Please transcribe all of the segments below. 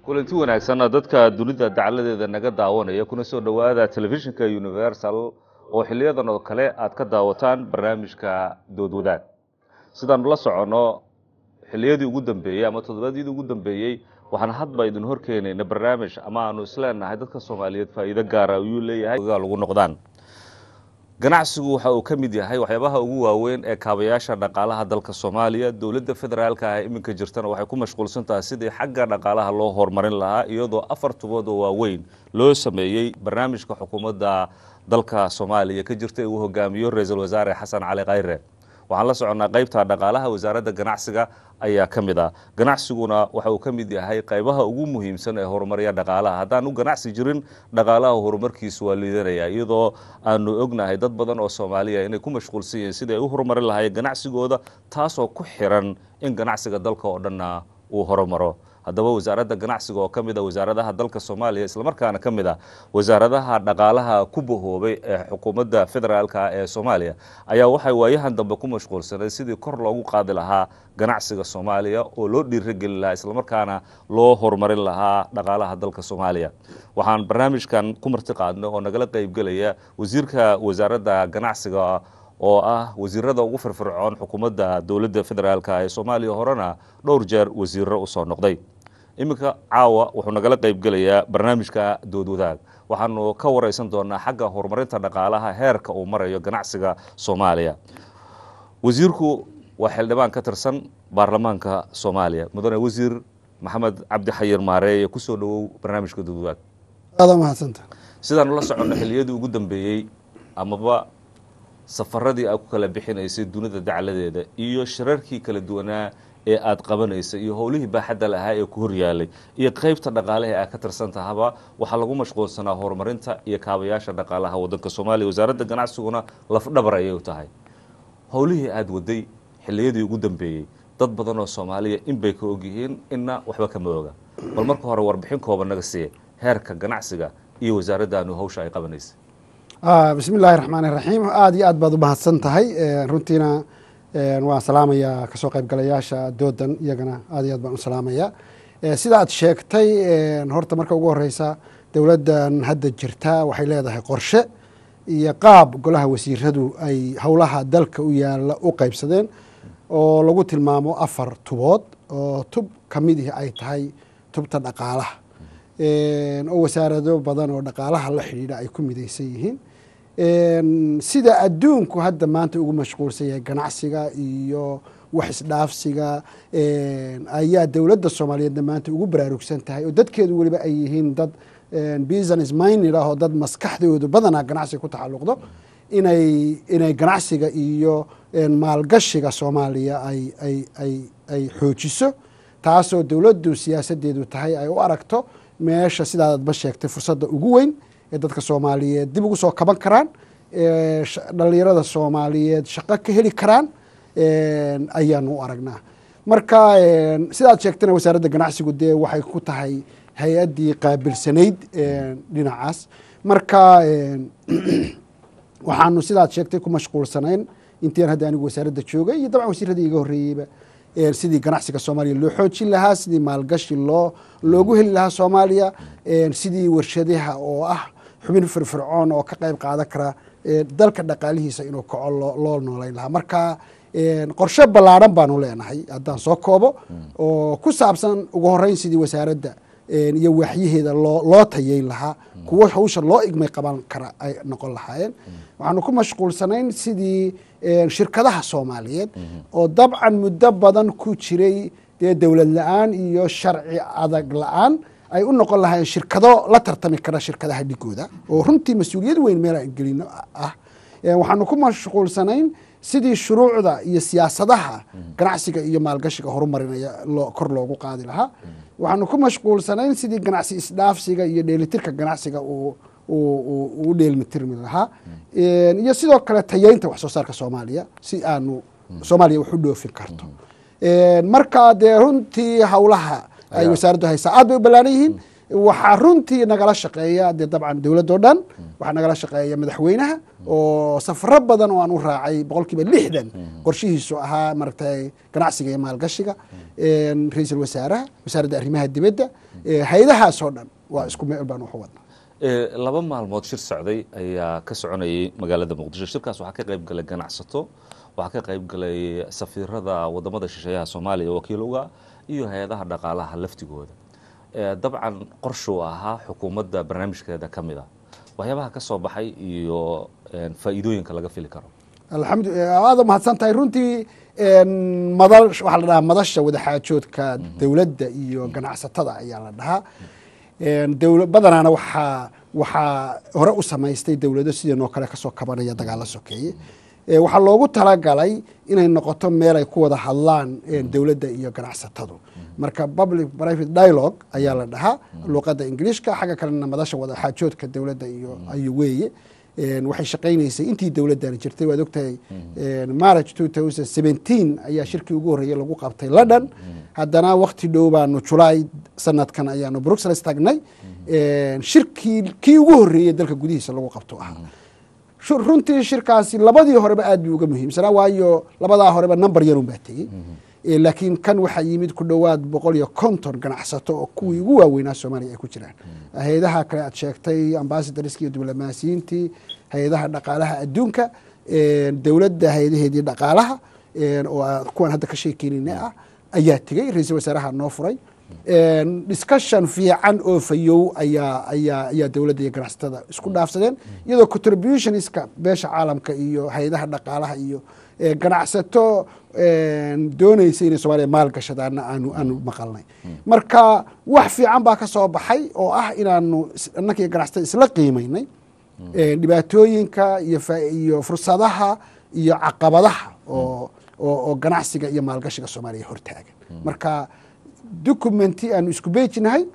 kulanti wanaagsanna dadka dunida dacaladeeda naga daawanaya kuna soo dhowaada telefishinka universal oo xiliyadan oo kale aad ka daawataan barnaamijka dood wadaag sidaanu la soconno xiliyadii ugu dambeeyey ama toddobaadyadii ugu dambeeyey waxaan hadba idin horkeenayna barnaamij ama aanu isleenahay dadka soomaaliyeed faa'iido gaara ayuu leeyahay lagu noqdaan ganacsigu waxa uu ka mid yahay waxyaabaha ugu waaweyn ee kaabayaasha dhaqaalaha dalka soomaaliya dowladda federaalka ah iminka jirtana waxay ku mashquulsan tahay sidii xagga dhaqaalaha loo horumarin lahaa iyadoo afar tubood oo waaweyn loo sameeyey barnaamijka xukuumadda dalka soomaaliya ka jirta ee uu hogaamiyo ra-iisul wasaare xasan cali khayre waxaan la soconnaa qaybta dhaqaalaha wasaaradda ganacsiga ayaa ka mid ah ganacsiguna waxa uu ka mid yahay qaybaha ugu muhiimsan ee horumarya dhaqaalaha haddaanu ganacsi jirin dhaqaalaha horumarkiisu waa liidanaya iyadoo aanu ognahay dad badan oo soomaaliya inay ku mashquulsan yihiin sidai ay u horumarin lahaayeen ganacsigooda taasoo ku xiran in ganacsiga dalka oo dhanna uu horumaro haddaba wasaaradda ganacsiga oo ka mid a wasaaradaha dalka soomaaliya islamarkaana ka mid ah wasaaradaha dhaqaalaha ku bahoobay ee xukuumadda federaalka ee soomaaliya ayaa waxay waayahan dambe ku mashquulsanay sidii kor loogu qaadi lahaa ganacsiga soomaaliya oo loo dhiirageli lahaa islamarkaana loo horumarin lahaa dhaqaalaha dalka soomaaliya waxaan barnaamijkan ku marti qaadnay oo nagala qeybgelaya wasiirka wasaaradda ganacsiga oo ah wasiirada ugu firfircoon xukuumadda dowladda federaalk ee soomaaliya horena dhowr jeer wasiiro usoo noqday iminka caawa wuxuu nagala qeybgelayaa barnaamijka dood wadaag waxaanu ka wareysan doonaa xagga horumarinta dhaqaalaha heerka uu marayo ganacsiga soomaaliya wasiirku waa xildhibaan ka tirsan baarlamaanka soomaaliya mudane wasiir maxamed cabdi xayir maareeye kusoo dhawow barnaamijka dood wadaag aada mahadsanta sidaanu la soconno xiliyadii ugu dambeeyey amaba safaradii aad ku kala bixinaysay dunida dacladeeda iyo shirarkii kala duwanaa ee aad qabanaysa iyo howlihii baaxadda lahaa ee ku horyaalay iyo qeybta dhaqaalaha aad ka tirsan tahaba waxaa lagu mashquulsanaa horumarinta iyo kaabayaasha dhaqaalaha wadanka soomaaliya wasaaradda ganacsiguna lafdhabar ayay u tahay howlihii aada waday xiliyadii ugu dambeeyey dad badan oo soomaaliya inbay ka ogyihiin inna waxba kama oga bal marka hore warbixin kooban naga siiye heerka ganacsiga iyo wasaaraddaanu hawsha ay qabanaysa bismi illaahi raxmaan iraxiim aada iyo aad baad u mahadsan tahay runtiina waan salaamayaa kasoo qaybgalayaasha doodan iyagana aad iyo aad baan u salaamaya sida aad sheegtay horta marka ugu horeysa dowladdan hadda jirta waxay leedahay qorshe iyo qaab golaha wasiiradu ay howlaha dalka u yaala u qeybsadeen oo lagu tilmaamo afar tubood oo tub ka midihi ay tahay tubta dhaqaalaha oo wasaarado badan oo dhaqaalaha la xidhiidha ay ku midaysan yihiin sida adduunku hadda maanta ugu mashquulsan yahay ganacsiga iyo wax isdhaafsiga ayaa dowladda soomaaliyeedna maanta ugu baraarugsan tahay oo dadkeedu weliba ay yihiin dad business minded ah oo dad maskaxdoodu badanaa ganacsiga ku taxalluqdo inay inay ganacsiga iyo maalgashiga soomaaliya ay ay ay ay xoojiso taasoo dowladdu siyaasadeedu tahay ay u aragto meesha sidaadba sheegtay fursadda ugu weyn ee dadka soomaaliyeed dib ugu soo kaban karaan dhalinyarada soomaaliyeed shaqo ka heli karaan ayaanu u aragnaa marka sidaad sheegtayna wasaaradda ganacsigu dee waxay ku tahay hay-addii qaabilsanayd dhinacaas marka waxaanu sidaad sheegtay ku mashquulsanayn intiin hadda anigu wasaaradda joogay iyo dabcan wasiiradii iga horreeyeyba sidii ganacsiga soomaaliya loo xoojin lahaa sidii maalgashi loo loogu heli lahaa soomaaliya sidii warshadaha oo ah xubin firfircoon oo ka qayb qaadan kara dalka dhaqaalihiisa inuu kaco loo noolayn lahaa marka qorshe ballaadhan baanu leenahay haddaan soo koobo oo ku saabsan ugu horeyn sidii wasaaradda iyo waaxyaheeda loo loo tayeyn lahaa kuwo hawsha loo igmay qaban kara ay noqon lahaayeen waxaanu ku mashquulsanayn sidii shirkadaha soomaaliyeed oo dabcan muddo badan ku jiray dee dowlad la-aan iyo sharci adag la-aan ay u noqon lahaayeen shirkado la tartami kara shirkadaha dhigooda oo runtii mas-uuliyad weyn meel aan gelino ah waxaanu ku mashquulsanayn sidii shuruucda iyo siyaasadaha ganacsiga iyo maalgashiga horumarinaya kor loogu qaadi lahaa waxaanu ku mashquulsanayn sidii ganacsi isdhaafsiga iyo dheelitirka ganacsiga uu u dheelmitirmi lahaa iyo sidoo kale tayeynta wax soo saarka soomaaliya si aanu soomaaliya wax u dhoofin karto marka dee runtii howlaha ay wasaaraddu haysaa aad bay u ballaaran yihiin waxaa runtii nagala shaqeeya dee dabcan dowladoo dhan waxaa nagala shaqeeya madaxweynaha oo safaro badan oo aan u raacay boqol kiiba lixdan qorshihiisu ahaa maaragtay ganacsiga iyo maalgashiga ra-iisul wasaaraha wasaaradda arrimaha dibadda hay-adahaasoo dhan waa isku meel baan waxu wadnaa laba maalmood shir socday ayaa ka soconayay magaalada muqdisho shirkaas waxaa ka qayb galay ganacsato waxaa ka qayb galay safiirada wadamada shisheeyaha soomaaliya wakiiluga iyo hay-adaha dhaqaalaha laftigooda dabcan qorshuu ahaa xukuumadda barnaamijkeeda ka mid a waxyaabaha ka soo baxay iyo faa'iidooyinka laga fili karo alxamdu aada mahadsan tahay runtii mada waxaa la dhahaa madasha wadaxaajoodka dowladda iyo ganacsatada ayaa la dhahaa dowla badanaana waxaa waxaa hore u samaystay dowlado sidanoo kale kasoo kabanaya dagaalla sokeeye waxaa loogu talagalay inay noqoto meel ay ku wada hadlaan dowladda iyo ganacsatadu marka public private dialogue ayaa la dhahaa luuqadda ingiliishka xagga kalena madasha wadaxaajoodka dowladda iyo ayu weeye waxay shaqaynaysay intii dowladdan jirtay waad ogtahay march two thousand seventeen ayaa shirkii ugu horreeyey lagu qabtay london haddana wakti dhow baanu julaay sanadkan ayaanu bruxelles tagnay shirkii kii ugu horreeyey dalka gudihiisa lagu qabto ahaa runtii shirkaasi labadii horeba aad buu uga muhiimsanaa waayo labadaa horeba number yarun baa tegey laakiin kan waxaa yimid ku dhowaad boqol iyo konton ganacsato oo kuwii ugu waaweynaa soomaaliya ay ku jiraan hay-adaha kale aad sheegtay ambasadariski iyo diblomaasiyiintii hay-adaha dhaqaalaha adduunka dowladda hay-adaheedii dhaqaalaha oo kuwan hadda ka sheekeynayna ah ayaa tegey ra-iisul wasaaraha noo furay discussion fiican oo fayow ayaa ayaa ayaa dowladda iyo ganacsatada isku dhaafsadeen iyadoo contributionska beesha caalamka iyo hay-adaha dhaqaalaha iyo ganacsato doonaysa inay soomaliya maal gashadaana aanu aanu maqalnay marka wax fiican baa ka soo baxay oo ah inaanu annakii ganacsatada isla qiimaynay dhibaatooyinka iyo iyo fursadaha iyo caqabadaha oo oo ganacsiga iyo maalgashiga soomaaliya hortaagan marka documenti aanu isku beejinahay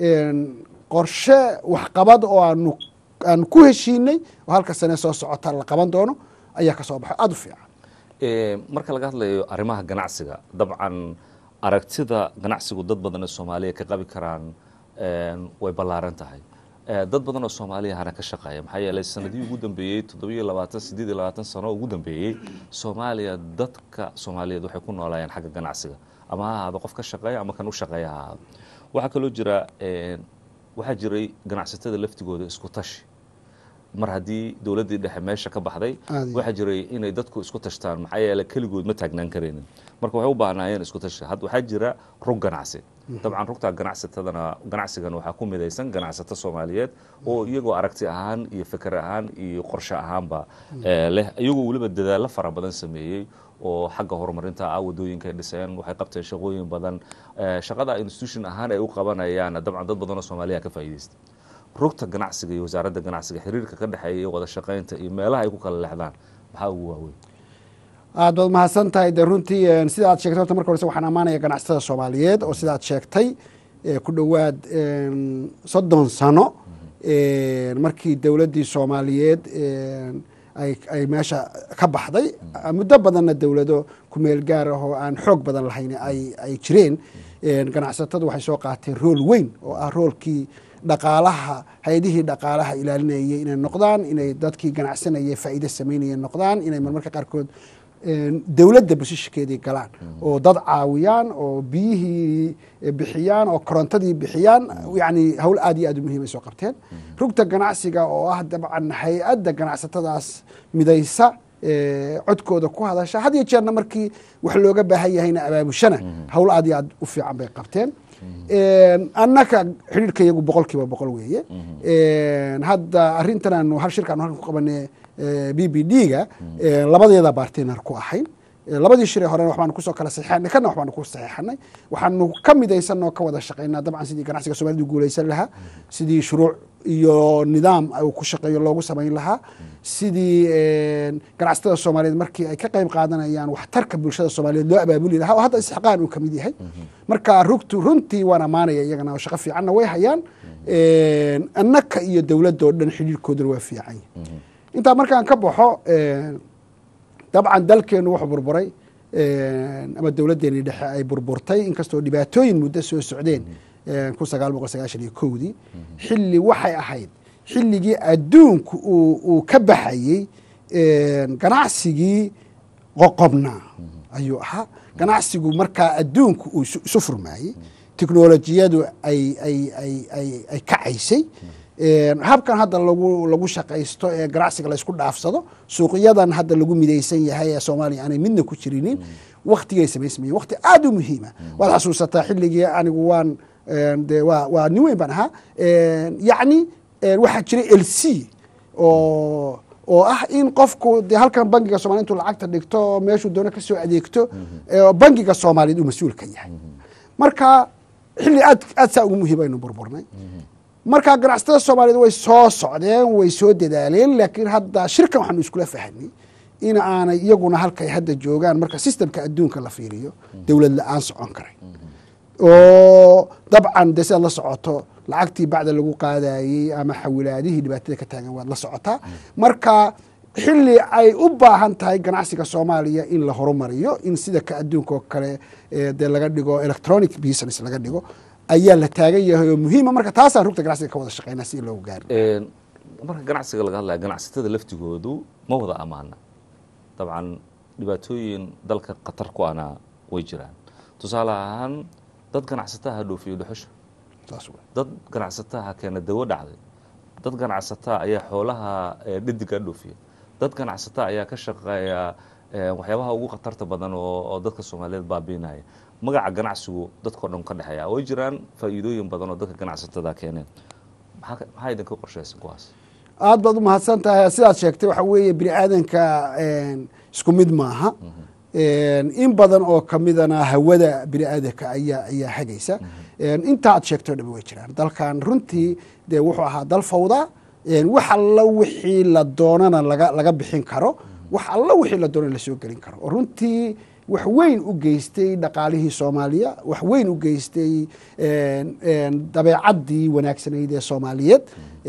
qorshe waxqabad oo aanu aanu ku heshiinay oo halka sane soo socota la qaban doono ayaa ka soo baxay aada u fiican marka laga hadlayo arrimaha ganacsiga dabcan aragtida ganacsigu dad badan oo soomaaliya ka qabi karaan way ballaaran tahay dad badan oo soomaaliyahana ka shaqeeya maxaa yeelay sanadihii ugu dambeeyey toddobiyo labaatan siddeed iyo labaatan sano ugu dambeeyey soomaaliya dadka soomaaliyeed waxay ku noolaayeen xagga ganacsiga ama ha ahaado qof ka shaqeeya ama kan u shaqeeya ha ahaado waxaa kaloo jira waxaa jiray ganacsatada laftigooda isku tashi mar haddii dowladdii dhexe meesha ka baxday waxaa jiray inay dadku isku tashtaan maxaa yeele keligood ma taagnaan karaynin marka waxay u baahnaayeen isku tashi waxaa jira rug ganacsi dabcan rugta ganacsatadana ganacsigan waxaa ku midaysan ganacsato soomaaliyeed oo iyagoo aragti ahaan iyo fikir ahaan iyo qorshe ahaanba leh iyagoo weliba dadaallo fara badan sameeyey oo xagga horumarinta ah wadooyinka ay dhiseen waxay qabteen shaqooyin badan shaqada institution ahaan ay u qabanayaana dabcan dad badan oo soomaaliya ka faa'iidaystay rugta ganacsiga iyo wasaaradda ganacsiga xiriirka ka dhexeeya iyo wada shaqaynta iyo meelaha ay ku kala leexdaan maxaa ugu waaweyn aad baad mahadsan tahay de runtii sida aad sheegtay horta marka horese waxaan ammaanaya ganacsatada soomaaliyeed oo sida aad sheegtay ku dhowaad soddon sano markii dowladdii soomaaliyeed ay meesha ka baxday muddo badanna dowlado kumeel gaar ah oo aan xoog badan lahayn ay jireen ganacsatadu waxay soo qaateen rool weyn oo ah roolkii dhaqaalaha hay-adihii dhaqaalaha ilaalinayay inay noqdaan inay dadkii ganacsanayay faa'iide samaynaya noqdaan inay marmarka qaarkood dowladda basishakeedii galaan oo dad caawiyaan oo biyihii bixiyaan oo korontadii bixiyaan yani hawl aad iyo aad u muhiim ay soo qabteen rugta ganacsiga oo ah dabcan hay-adda ganacsatadaas midaysa codkooda ku hadasha had iyo jeerna markii wax looga baahan yahayna abaabushana hawl aad iyo aad u fiican bay qabteen annaka xidhiirka iyagu boqol kiiba boqol weeye hadda arrintan aanu hal shirka anu halkan ku qabanay b b d ga labadeeda bartiner ku ahayn labadii shiree horena waxbaanu kusoo kala saxeexanay kana waxbaanu ku saxeexanay waxaanu ka midaysan oo ka wada shaqaynaa dabcan sidii ganacsiga soomaalida guulaysan lahaa sidii shuruuc iyo nidaam uu ku shaqeeyo loogu samayn lahaa sidii ganacsatada soomaaliyeed markii ay ka qayb qaadanayaan waxtarka bulshada soomaaliyeed loo abaabuli lahaa oo hadda isxaqaan uu kamid yahay marka rugtu runtii waan ammaanaya iyagana oo shaqo fiicanna way hayaan annaka iyo dowladda oo dhan xidhiirkooduna waa fiican yahay intaa markaan ka baxo dabcan dalkeenu wuxuu burburay ama dowladdeeni dhexe ay burburtay inkastoo dhibaatooyin muddo soo socdeen kun sagaal boqol sagaashan iyo kowdii xilli waxay ahayd xilligii adduunku uu uu ka baxayey ganacsigii qoqobnaa ayuu ahaa ganacsigu markaa adduunku uu isu furmaayey teknolojiyadu ay ay ay ay ay kacaysay habkan hadda lagu lagu shaqaysto ee ganacsiga laysku dhaafsado suuqyadan hadda lagu midaysan yahay ee soomaaliya aanay midna ku jirinin waktigay samaysmayeen wakti aada u muhiima waad xasuusataa xilligii anigu waan de waa waa nin weyn baan ahaa yacni waxaa jiray l c oo oo ah in qofku de halkan bangiga somalia intuu lacagta dhigto oo meeshuu doono kasoo adeegto bangiga soomaaliyeed uu mas-uul ka yahay marka xilli aad aad saa ugu muhiim aynu burburnay marka ganacsatada soomaaliyeed way soo socdeen way soo dadaaleen laakiin hadda shirkan waxaanu iskula fahanay in aanay iyaguna halkay hadda joogaan marka sistemka adduunka la fiiriyo dowlad la-aan socon karay oo dabcan de sidaad la socoto lacagtii bacda lagu qaadayey ama xawilaadihii dhibaatada ka taagan waad la socotaa marka xilli ay u baahan tahay ganacsiga soomaaliya in la horumariyo in sida ka adduunka oo kale dee laga dhigo electronic business laga dhigo ayaa la taagan yahay oo muhiima marka taasaan rugta ganacsiga ka wada shaqeynaa si loogu gaari marka ganacsiga laga hadlaya ganacsatada laftigoodu ma wada amaana dabcan dhibaatooyin dalka khatar ku ana way jiraan tusaale ahaan dad ganacsataha dhoofiyo dhuxusha dad ganacsataha keena dawo dhacday dad ganacsataa ayaa xoolaha dhediga dhoofiya dad ganacsataa ayaa ka shaqeeya waxyaabaha ugu khatarta badan oo dadka soomaaliyeed baabiinaya magaca ganacsigu dadkao dhan ka dhexeeya way jiraan faa'iidooyin badan oo dadka ganacsatada keeneen maxaa idinka qorshaysan kuwaas aad baad u mahadsan tahay sidaad sheegtay waxa weeye bini aadanka isku mid maaha in badan oo kamidana hawada bini aadanka ayaa ayaa hagaysa inta aad sheegtay o dhami way jiraan dalkan runtii dee wuxuu ahaa dal fawda wax alla wixii la doonana laga laga bixin karo wax alla wixii la doonana lasoo gelin karo oo runtii wax weyn u geystay dhaqaalihii soomaaliya wax weyn u geystay dabeecaddii wanaagsanayd ee soomaaliyeed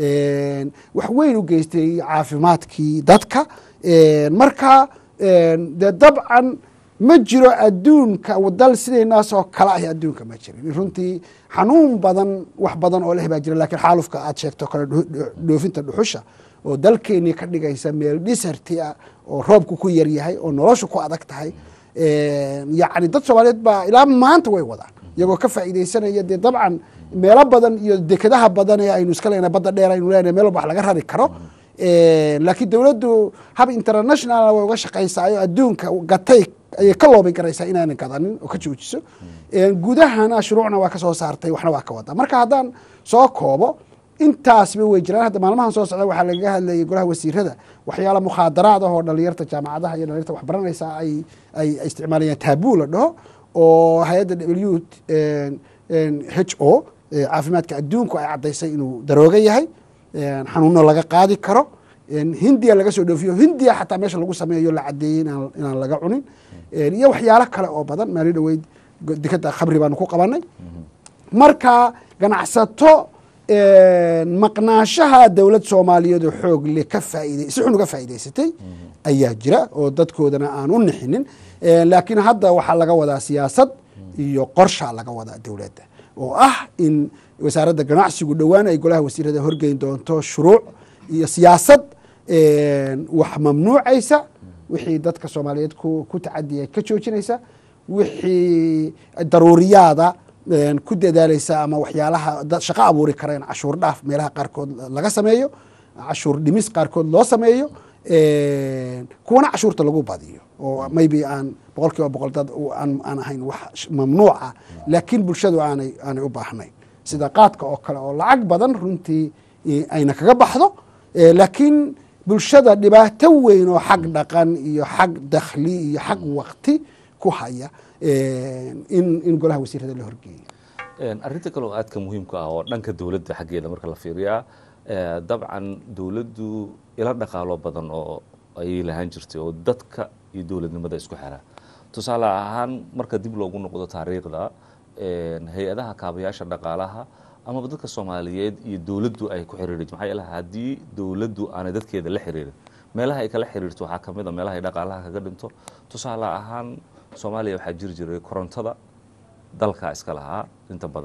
wax weyn u geystay caafimaadkii dadka marka dee dabcan ma jiro adduunka dal sidaynaas oo kale ah adduunka ma jirin runtii xanuun badan wax badan oo leh baa jira lakiin xaalufka aad sheegto kale dhoofinta dhuxusha oo dalkeenii ka dhigaysa meel dhisarti ah oo roobku ku yaryahay oo noloshu ku adag tahay yacni dad soomaaliyeed baa ilaa maanta way wadaan iyagoo ka faa'iidaysanaya dee dabcan meelo badan iyo dekedaha badan ee aynu iska leenahay badda dheer aynu leenahay meel walba wax laga rari karo laakiin dowladdu hab international way uga shaqaysaayo adduunka gatay ayay ka loobin karaysaa inaanan gadanin oo ka joojiso gudahana shuruucna waa ka soo saartay waxna waa ka wadaa marka haddaan soo koobo intaasba way jiraan hadda maalmahan soo socda waxaa lagaga hadlayay golaha wasiirada waxyaala mukhaadaraad ah oo dhalinyarta jaamacadaha iyo dhalinyarta waxbaranaysa ay ay isticmaalayaan taabuu la dhaho oo hay-adda w h o caafimaadka adduunku ay caddaysay inuu darooga yahay xanuuno laga qaadi karo hindiya laga soo dhoofiyo hindiya xataa meesha lagu sameeyo la cadeeyey inaan laga cunin iyo waxyaalo kale oo badan maali dhaweyd dekada khabri baanu ku qabanay marka ganacsato maqnaashaha dowlad soomaaliyeed oo xoog le ka faaid si xun uga faa'idaysatay ayaa jira oo dadkoodana aan u nixinin laakiin hadda waxaa laga wadaa siyaasad iyo qorshaa laga wadaa dowladda oo ah in wasaaradda ganacsigu dhowaan ay golaha wasiirada horgeyn doonto shuruuc iyo siyaasad wax mamnuucaysa wixii dadka soomaaliyeed ku tacadiya ka joojinaysa wixii daruuriyaada ku dadaalaysa ama waxyaalaha shaqo abuuri kara in cashuur dhaaf meelaha qaarkood laga sameeyo cashuur dhimis qaarkood loo sameeyo kuwana cashuurta lagu badiyo oo maybe aan boqol kiiba boqol dad aan ahayn wax mamnuuca laakiin bulshadu aanay aanay u baahnayn sida qaadka oo kale oo lacag badan runtii ayna kaga baxdo laakiin bulshada dhibaato weyn oo xag dhaqan iyo xag dakhli iyo xag wakti ku haya in in golaha wasiirada la horgeeyo arrinta kale oo aadka muhiimka ah oo dhanka dowladda xaggeeda marka la fiiriyaa dabcan dowladdu ila dhaqaalo badan oo ayay lahaan jirtay oo dadka iyo dowladnimada isku xira tusaale ahaan marka dib loogu noqdo taariikhda hay-adaha kaabayaasha dhaqaalaha amaba dadka soomaaliyeed iyo dowladdu ay ku xiriiri maxaa yeele haddii dowladdu aanay dadkeeda la xiriirin meelaha ay kala xiriirto waxaa ka mid a meelaha ay dhaqaalaha kaga dhinto tusaale ahaan soomaaliya waxaa jiri jiray korontada dalka iska lahaa inta badan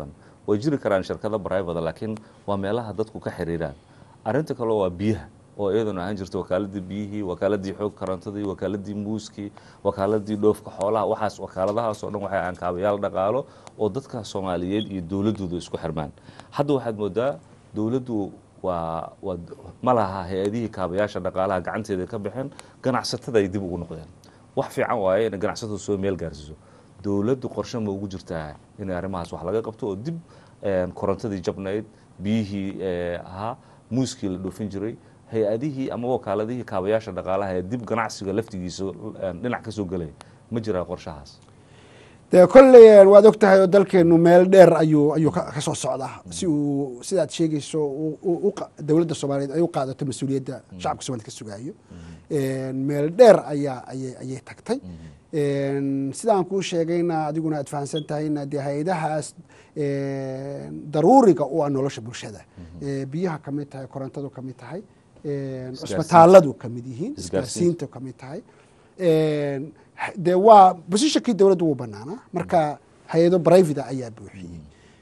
way jiri karaan shirkado private laakiin waa meelaha dadku ka xiriiraan arrinta kale waa biyaha oo iyaduna ahaan jirta wakaaladii biyihii wakaaladii xoog karantadii wakaaladii muuskii wakaaladii dhoofka xoolaha waxaas wakaaladahaas oo dhan waxay aan kaabayaal dhaqaalo oo dadka soomaaliyeed iyo dowladooda isku xirmaan hadda waxaad moodaa dowladdu waa waa ma laha hay-adihii kaabayaasha dhaqaalaha gacanteeda ka baxeen ganacsatada ay dib ugu noqdeen wax fiican waaye inay ganacsatadu soo meel gaarsiiso dowladdu qorshe ma ugu jirtaa inay arrimahaas wax laga qabto oo dib korontadii jabnayd biyihii ahaa muuskii la dhoofin jiray hay-adihii ama wakaaladihii kaabayaasha dhaqaalaha ee dib ganacsiga laftigiisa dhinac ka soo gelaya ma jiraa qorshahaas dee kolley waad og tahay oo dalkeenu meel dheer ayuu ayuu ka soo socdaa si uu sidaad sheegayso dowladda soomaaliyeed ay u qaadato mas-uuliyadda shacabka somaliyed ka sugaayo meel dheer ayaa ayay ayay tagtay sidaan kuu sheegayna adiguna aad fahamsan tahayna dee hay-adahaas daruuriga u ah nolosha bulshada biyaha ka mid tahay korontadu ka mid tahay cisbitaaladu ka mid yihiin isgaarsiintu ka mid tahay dee waa bosishankii dowladdu wuu banaanaa marka hay-ado brivata ayaa buuxiyey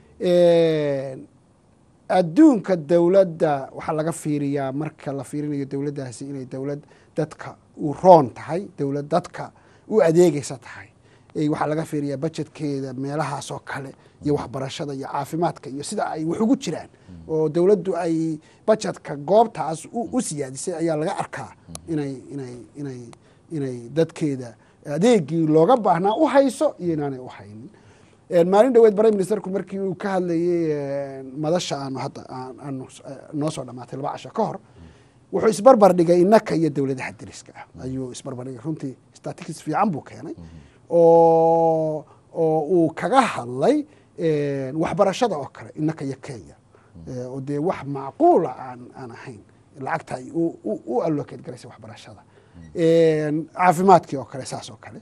adduunka dowladda waxaa laga fiiriyaa marka la fiirinayo dowladdaasi inay dowlad dadka u roon tahay dowlad dadka u adeegaysa tahay waxaa laga fiiriyaa bajetkeeda meelahaas oo kale iyo waxbarashada iyo caafimaadka iyo sida ay wax ugu jiraan oo dowladdu ay bajetka goobtaas u siyaadisay ayaa laga arkaa inay inay inay inay dadkeeda adeegii looga baahnaa u hayso iyo inaanay u haynin maalin dhaweed prime ministerku markii uu ka hadlayey madasha aanu hadda aanu noo soo dhamaatay laba casho ka hor wuxuu isbarbar dhigay innaka iyo dowladaha deriska ah ayuu isbarbar dhigay runtii statistics fiican buu keenay oo oo uu kaga hadlay waxbarashada oo kale innaka iyo kenya oo dee wax macquula aan aan ahayn lacagta ay u allocate garaysa waxbarashada caafimaadkii oo kale saas oo kale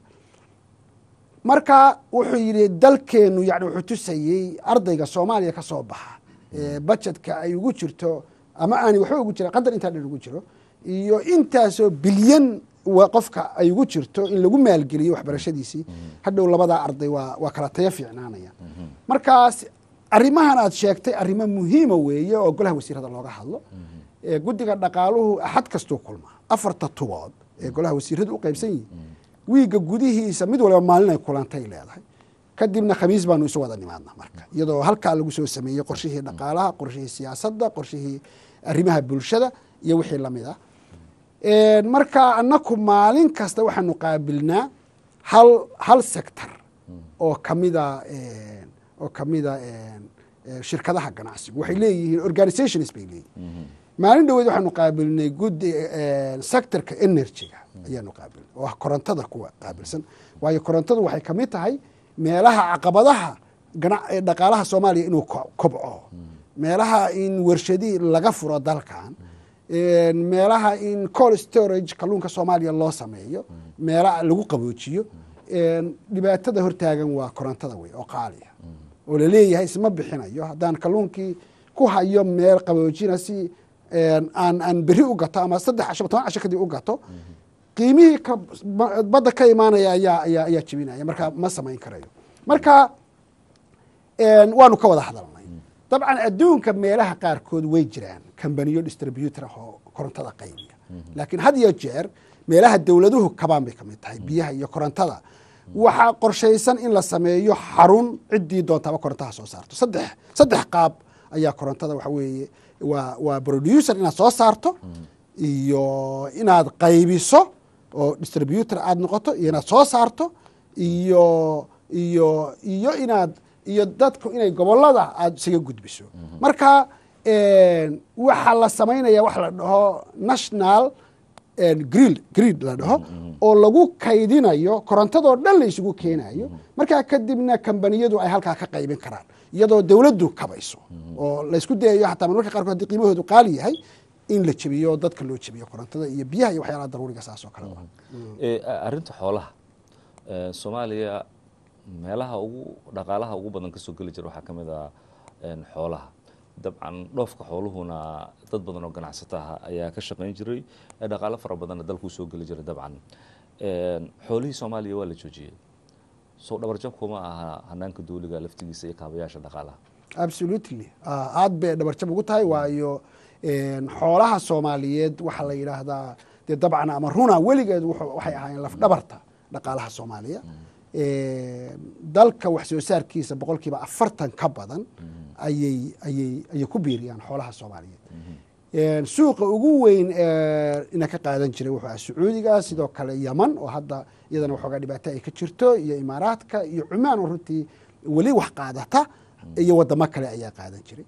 marka wuxuu yidhi dalkeenu yani wuxuu tusayey ardayga soomaaliya ka soo baxa bajetka ay ugu jirto ama aanay waxba ugu jira qadar intaa dhan ugu jiro iyo intaasoo bilyan qofka ay ugu jirto in lagu maalgeliyo waxbarashadiisii hadhow labadaa arday waa waa kala tayo fiicnaanaya markaas arrimahan aad sheegtay arrimo muhiima weeye oo golaha wasiirada looga hadlo guddiga dhaqaaluhu axad kastuu kulmaa afarta tubood ee golaha wasiiradu u qaybsan yihin wiigga gudihiisa mid waliba maalin ay kulantay leedahay kadibna khamiis baanu isu wada nimaadna marka iyadoo halkaa lagu soo sameeyey qorshihii dhaqaalaha qorshihii siyaasadda qorshihii arrimaha bulshada iyo wixii lamid ah marka anaku maalin kasta waxaanu qaabilnaa hal hal sector oo kamida oo kamida shirkadaha ganacsigu waxay leeyihiin organizations bay leeyihin maalin dhaweed waxaanu qaabilnay gudi sectorka energyga ayaanu qaabilnay oo ah korontada kuwa qaabilsan waayo korontadu waxay kamid tahay meelaha caqabadaha dhaqaalaha soomaaliya inuu kobco meelaha in warshadii laga furo dalkan meelaha in col storage kalluunka soomaaliya loo sameeyo meelaha lagu qaboojiyo dhibaatada hortaagan waa korontada wey oo qaaliya oo laleeyahay isma bixinayo haddaan kalluunkii ku hayo meel qaboojina si aan aan beri u gato ama saddex casho toban casho kadib u gato qiimihii ka badda ka imaanaya ayaa ayaa ayaa jebinaya marka ma samayn karayo marka waanu ka wada hadalnay dabcan adduunka meelaha qaarkood way jiraan kambaniyo distributor ah oo korontada qaybiya laakiin had iyo jeer meelaha dowladuhu kabaan bay kamid tahay biyaha iyo korontada waxaa qorshaysan in la sameeyo xarun ciddii doontaaba korontaha soo saarto saddex saddex qaab ayaa korontada waxa weeye waa waa producer inaad soo saarto iyo inaad qaybiso oo distributor aada noqoto iyo inaad soo saarto iyo iyo iyo inaad iyo dadku inay gobolada aada isaga gudbiso marka waxaa la samaynaya wax la dhaho national gril grid la dhaho oo lagu kaydinayo korontadoo dhan la isugu keenayo markaa kadibna kambaniyadu ay halkaa ka qaybin karaan iyadoo dowladdu kabayso oo laysku dayayo xataa marmarka qaarkood hadii qiimahoodu qaali yahay in la jebiyo dadka loo jebiyo korontada iyo biyaha iyo waxyaalaha daruuriga saas oo kale arrinta xoolaha soomaaliya meelaha ugu dhaqaalaha ugu badan kasoo geli jira waxaa ka mid ah xoolaha dabcan dhoofka xooluhuna dad badan oo ganacsataha ayaa ka shaqayn jiray dhaqaalo fara badanna dalkuu soo geli jiray dabcan xoolihii soomaaliya waa la joojiyey soo dhabarjabkuma aha hanaanka dawliga laftigiisa iyo kaabayaasha dhaqaalaha absolutely aad bay dhabarjab ugu tahay waayo xoolaha soomaaliyeed waxaa la yidhaahdaa dee dabcan ama runa weligeed waxay ahaayeen lafdhabarta dhaqaalaha soomaaliya dalka wax soo saarkiisa boqol kiiba afartan ka badan ayay ayay ayay ku biiriyaan xoolaha soomaaliyeed suuqa ugu weyn ina ka qaadan jiray wuxuu aha sacuudiga sidoo kale yaman oo hadda iyadana waxoogaa dhibaato ay ka jirto iyo imaaraadka iyo cumaan oo runtii weli wax qaadata iyo wadamo kale ayaa qaadan jiray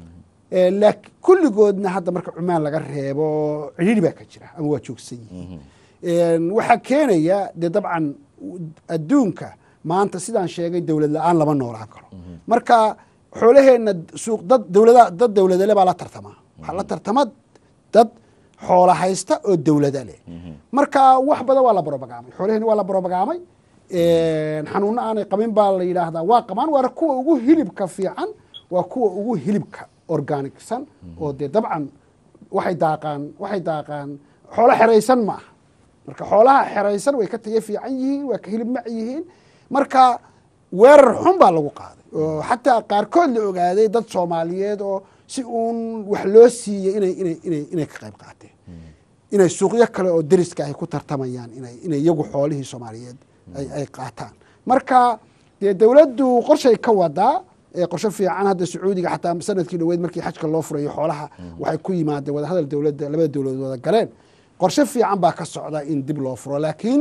laakiin kulligoodna hadda marka cumaan laga reebo cidhiiri baa ka jira ama waa joogsan yihiin waxaa keenaya dee dabcan adduunka maanta sidaan sheegay dowlad la-aan lama noolaan karo marka xoolaheenna suuq dad dowlada dad dowladale baa la tartamaa waxaa la tartama dad xoola haysta oo dowlada leh marka wax badan waa la barobagaamay xoolaheenna waa la barobagaamay xanuunno aanay qabin baa la yidhaahdaa waa qabaan waana kuwa ugu hilibka fiican waa kuwa ugu hilibka organicsan oo dee dabcan waxay daaqaan waxay daaqaan xoolo xeraysan ma aha marka xoolaha xeraysan way ka tayo fiican yihiin waa ka hilib mac yihiin marka weerar xun baa lagu qaaday oo xataa qaarkood la ogaaday dad soomaaliyeed oo si uun wax loo siiyey inay inay inay inay ka qayb qaateen inay suuqyo kale oo deriska ay ku tartamayaan inay inay iyagu xoolihii soomaaliyeed ay ay qaataan marka dee dowladdu qorshay ka wadaa qorsho fiican hadda sacuudiga xataa sanadkii dhaweyd markii xajka loo furayo xoolaha waxay ku yimaadeen wadahadal dowladda labada dowladood wada galeen qorshe fiican baa ka socda in dib loo furo laakiin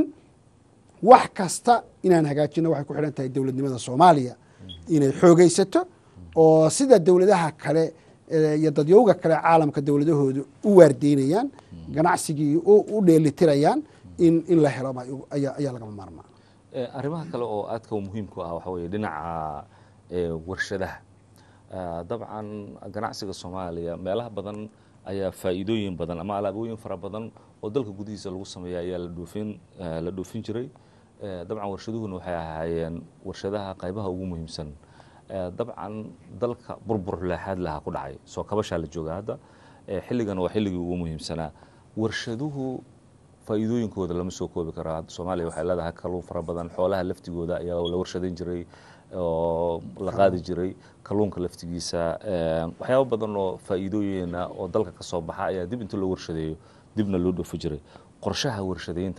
wax kasta inaan hagaajino waxay ku xidhan tahay dowladnimada soomaaliya inay xoogeysato oo sida dowladaha kale iyo dadyowga kale caalamka dowladahoodu u waardeynayaan ganacsigii u dheelitirayaan in in la helo ayaa lagama maarmaa arrimaha kale oo aadka muhiimku ah waxa weeye dhinaca warshadaha dabcan ganacsiga soomaaliya meelaha badan ayaa faa'iidooyin badan ama alaabooyin fara badan oo dalka gudihiisa lagu sameeya ayaa la dhoofin la dhoofin jiray dabcan warshaduhuna waxay ahaayeen warshadaha qaybaha ugu muhiimsan dabcan dalka burbur leexaad lahaa ku dhacay soo kabashaa la jooga hadda xilligan waa xilligii ugu muhiimsanaa warshaduhu faa'iidooyinkooda lama soo koobi karo soomaaliya waxay leedahay kalluun fara badan xoolaha laftigooda ayaa la warshadayn jiray oo la qaadi jiray kalluunka laftigiisa waxyaaba badan oo faa'iidooyina oo dalka ka soo baxa ayaa dib inta loo warshadeeyo dibna loo dhoofi jiray qorshaha warshadaynta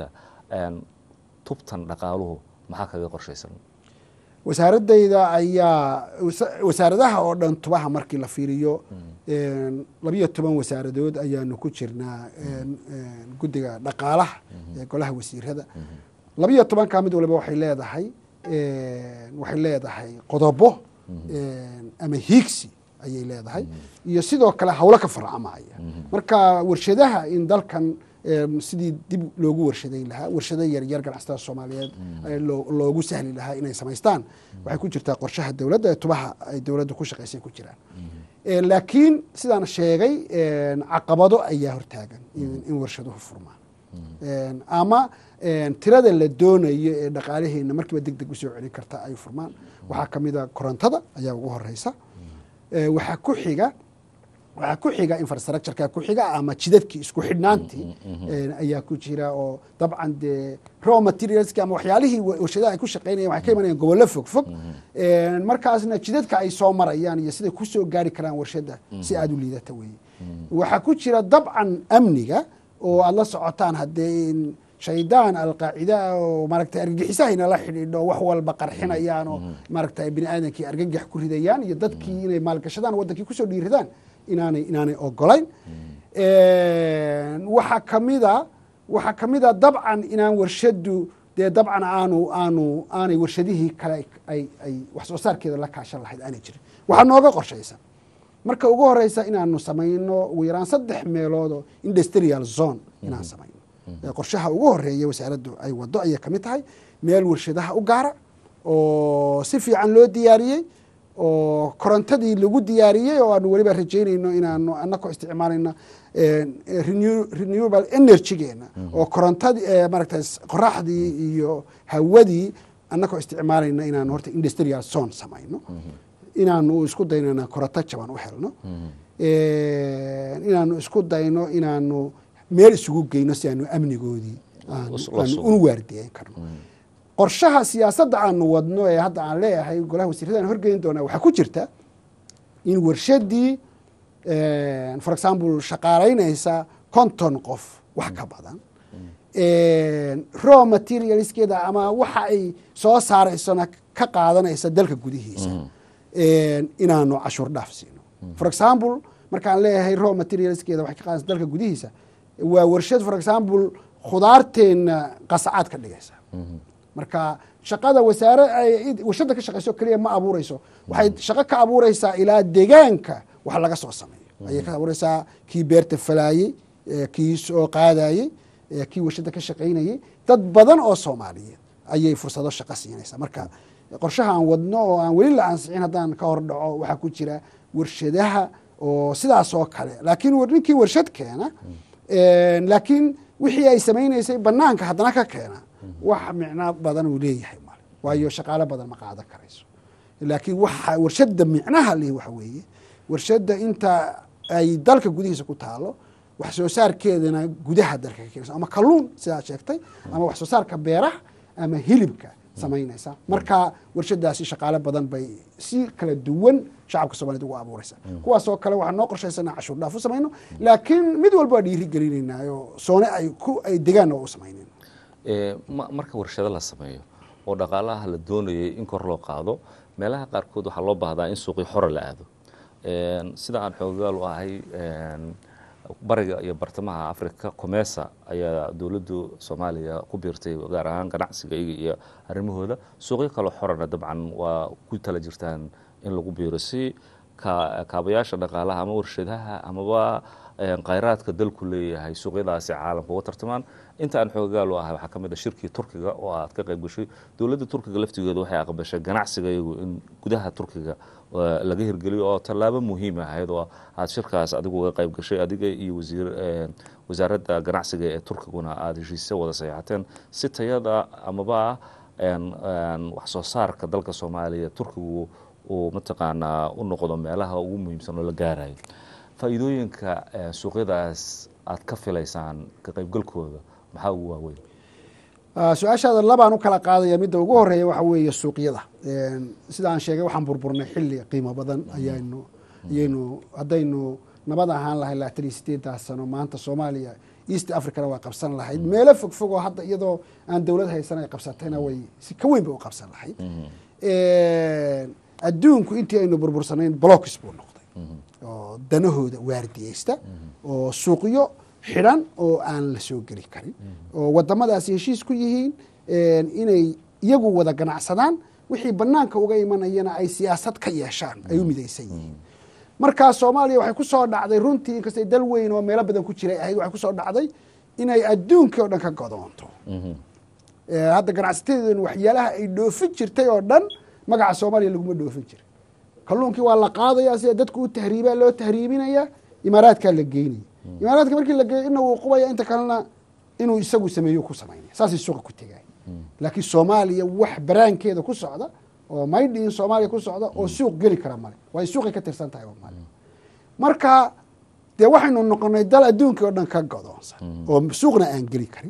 tubtan dhaqaaluhu maxaa kaga qorshaysan wasaaradayda ayaa wasaaradaha oo dhan tubaha markii la fiiriyo labiyo toban wasaaradood ayaanu ku jirnaa guddiga dhaqaalaha ee golaha wasiirada labiyo tobankaa mid waliba waxay leedahay waxay leedahay qodobo ama hiigsi ayay leedahay iyo sidoo kale hawlo ka farcamaya marka warshadaha in dalkan sidii dib loogu warshadayn lahaa warshado yaryar ganacsatada soomaaliyeed loogu sahli lahaa inay samaystaan waxay ku jirtaa qorshaha dowladda ee tubaha ay dowladda ku shaqaysay ku jiraan laakiin sidaan sheegay caqabado ayaa hortaagan in warshaduhu furmaan ama tirada la doonayo ee dhaqaalaheena markiiba deg deg usoo celin karta ay furmaan waxaa ka mida korontada ayaa ugu horeysa waxaa ku xiga waxaa ku xiga infrastructureka ku xiga ama jidadkii isku xidhnaantii ayaa ku jira oo dabcan dee raw materialski ama waxyaalihii warshadaha ay ku shaqeynayan waxay ka imanayaan gobollo fog fog markaasna jidadka ay soo marayaan iyo siday kusoo gaari karaan warshadda si aada u liidata weeye waxaa ku jira dabcan amniga oo aada la socotaan haddee shaydaan alqaacida oo maaragtay argagixisahayna la xidhiidho wax walba qarxinayaan oo maaragtay bini aadamkii argagax ku ridayaan iyo dadkii inay maalgashadaan waddankii kusoo dhiiradaan inaanay inaanay ogolayn waxaa kamida waxaa kamida dabcan inaan warshadu dee dabcan aanu aanu aanay warshadihii kale ay ay wax soo saarkeeda la kaashan lahayd aanay jirin waxaa nooga qorshaysan marka ugu horeysa inaanu samayno ugu yaraan saddex meeloodoo industrial zone inaan samayno qorshaha ugu horeeya wasaaraddu ay wado ayay kamid tahay meel warshadaha u gaara oo si fiican loo diyaariyey oo korontadii lagu diyaariyey oo aanu weliba rajaynayno inaanu anakoo isticmaalayna renewable energygeena oo korontadii maaragta qoraxdii iyo hawadii anakoo isticmaalayna inaanu horta industrial zone samayno inaanu isku dayno inaan koronto jaban u helno inaanu isku dayno inaanu meel isugu geyno si aanu amnigoodii aanu unu waardiyeyn karno qorshaha siyaasadda aanu wadno ee hadda aan leeyahay golaha wasiirada aan horgeyn doonaa waxaa ku jirta in warshadii for example shaqaalaynaysa konton qof wax ka badan raw materialskeeda ama waxa ay soo saaraysona ka qaadanaysa dalka gudihiisa inaanu cashuur dhaaf siino for example markaan leeyahay raw materialskeeda waxay ka qaadanaysa dalka gudihiisa waa warshad for example khudaarteenna qasacaad ka dhigaysa marka shaqada wasaare warshadda ka shaqayso keliya ma abuureyso waxay shaqo ka abuureysaa ilaa deegaanka wax laga soo sameeyo ayay ka abuureysaa kii beerta falaayey kii soo qaadayey kii warshadda ka shaqaynayey dad badan oo soomaaliyeed ayay fursado shaqo siinaysaa marka qorshaha aan wadno oo aan weli la ansixin haddaan ka hor dhaco waxaa ku jira warshadaha oo sidaas oo kale laakiin ninkii warshad keena laakiin wixii ay samaynaysay banaanka haddana ka keena wax micno badan uu leeyahay male waayo shaqaalo badan ma qaadan karayso laakiin waxa warshadda micnaha leh waxa weeye warshadda inta ay dalka gudihiisa ku taalo wax soo saarkeedana gudaha dalka ka keenaysa ama kalluun sidaad sheegtay ama wax soo saarka beeraha ama hilibka samaynaysa marka warshadaasi shaqaale badan bay si kala duwan shacabka somaliyed ugu abuuraysa kuwaas oo kale waxaa noo qorshaysana cashuur dhaaf u samayno laakiin mid walba waa dhiiri gelinaynayo soone ay ku ay degaan oo u samaynayn marka warshado la sameeyo oo dhaqaalaha la doonayay in kor loo qaado meelaha qaarkood waxaa loo baahdaa in suuqii xore la aado sida aan xoogaal u ahay bariga iyo bartamaha africa comesa ayaa dowladdu soomaaliya ku biirtay gaar ahaan ganacsiga iyo arrimahooda suuqyo kaloo xorana dabcan waa ku tala jirtaan in lagu biiro si kaabayaasha dhaqaalaha ama warshadaha amaba khayraadka dalku leeyahay suuqyadaasi caalamka uga tartamaan inta aan xoogaal u ahay waxaa ka mid a shirkii turkiga oo aad ka qayb gashay dowladda turkiga laftigeedu waxay aqbashay ganacsiga iyagu in gudaha turkiga laga hirgeliyo oo tallaabo muhiim ahayd oo aad shirkaas adigu uga qayb gashay adiga iyo wasiir wasaaradda ganacsiga ee turkiguna aada heshiisya wada saxiixateen si tayada amaba wax soo saarka dalka soomaaliya turkigu uu mataqaanaa u noqdo meelaha ugu muhiimsan oo la gaarayo faa'iidooyinka suuqyadaas aad ka filaysaan ka qaybgalkooda maxaa ugu waaweyn su-aashaada labaan u kala qaadaya midda ugu horeeya waxa weeye suuqyada sida aan sheegay waxaan burburnay xilli qiimo badan ayaynu ayaynu haddaynu nabad ahaan lahay labaatan iyo sideedaas sano maanta soomaaliya east africana waa qabsan lahayd meelo fog fog oo hadda iyadoo aan dowlad haysan ay qabsatayna way si ka weyn bay u qabsan lahayd adduunku intii aynu burbursanayn blocks buu noqday oo danahooda waardiyeysta oo suuqyo xidhan oo aan la soo geli karin oo wadamadaasi heshiis ku yihiin inay iyagu wada ganacsadaan wixii banaanka uga imanayana ay siyaasad ka yeeshaan ay u midaysan yihiin markaa soomaaliya waxay ku soo dhacday runtii inkastay dal weyn oo meelo badan ku jiray ahayd waxay kusoo dhacday inay adduunkii oo dhan ka godoonto hadda ganacsatadeeduna waxyaalaha ay dhoofin jirtay oo dhan magaca soomaaliya laguma dhoofin jiray kalluunkii waa la qaadaya sida dadku u tahriibaa loo tahriibinaya imaaraadkaa la geynaya imaaraadka markii la geeyo ina wuu qubaya inta kalena inuu isagu sameeyo ku samaynaya saasay suuqa ku tegaya laakiin soomaaliya wax baraankeeda ku socda oo maydhiin soomaaliya ku socda oo suuq geli kara male way suuqay ka tirsan tahay male marka dee waxaynu noqonay dal adduunkii oo dhan ka godoonsan oo suuqna aan geli karin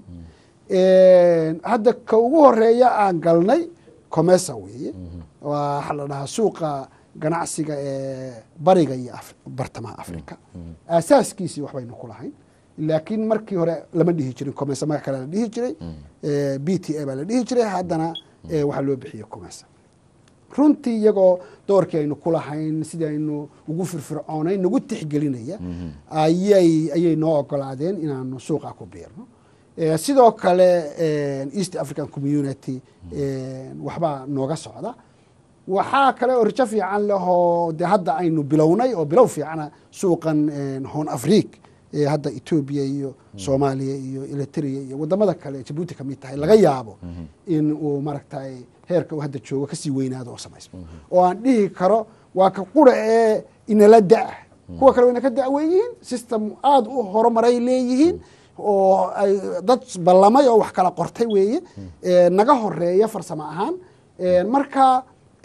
hadda ka ugu horeeya aan galnay comesa weeye waxaa la dhahaa suuqa ganacsiga ee bariga iyo bartamaha africa aasaaskiisii waxbaynu ku lahayn laakiin markii hore lama dhihi jirin comesa magac kale la dhihi jiray b t a baa la dhihi jiray haddana waxaa loo bixiyey comesa runtii iyagoo doorkii aynu ku lahayn sidii aynu ugu firfircoonayn nagu tixgelinaya ayay ayay noo ogolaadeen inaanu suuqa ku biirno sidoo kale east african community waxbaa nooga socda waxaa kale oo rijo fiican lehoo de hadda aynu bilownay oo bilow fiicana suuqan hon afriq hadda etoobiya iyo soomaaliya iyo eritrea iyo wadamada kale jabuuti ka mid tahay laga yaabo in uu maaragtay heerka uu hadda joogo kasii weynaado oo samaysmo oo aan dhihi karo waa ka qura ee inala da-ah kuwa kale wayna ka da-weyihiin system aada u horumaray leeyihiin oo ay dad ballamay oo wax kala qortay weeye naga horeeya farsamo ahaan marka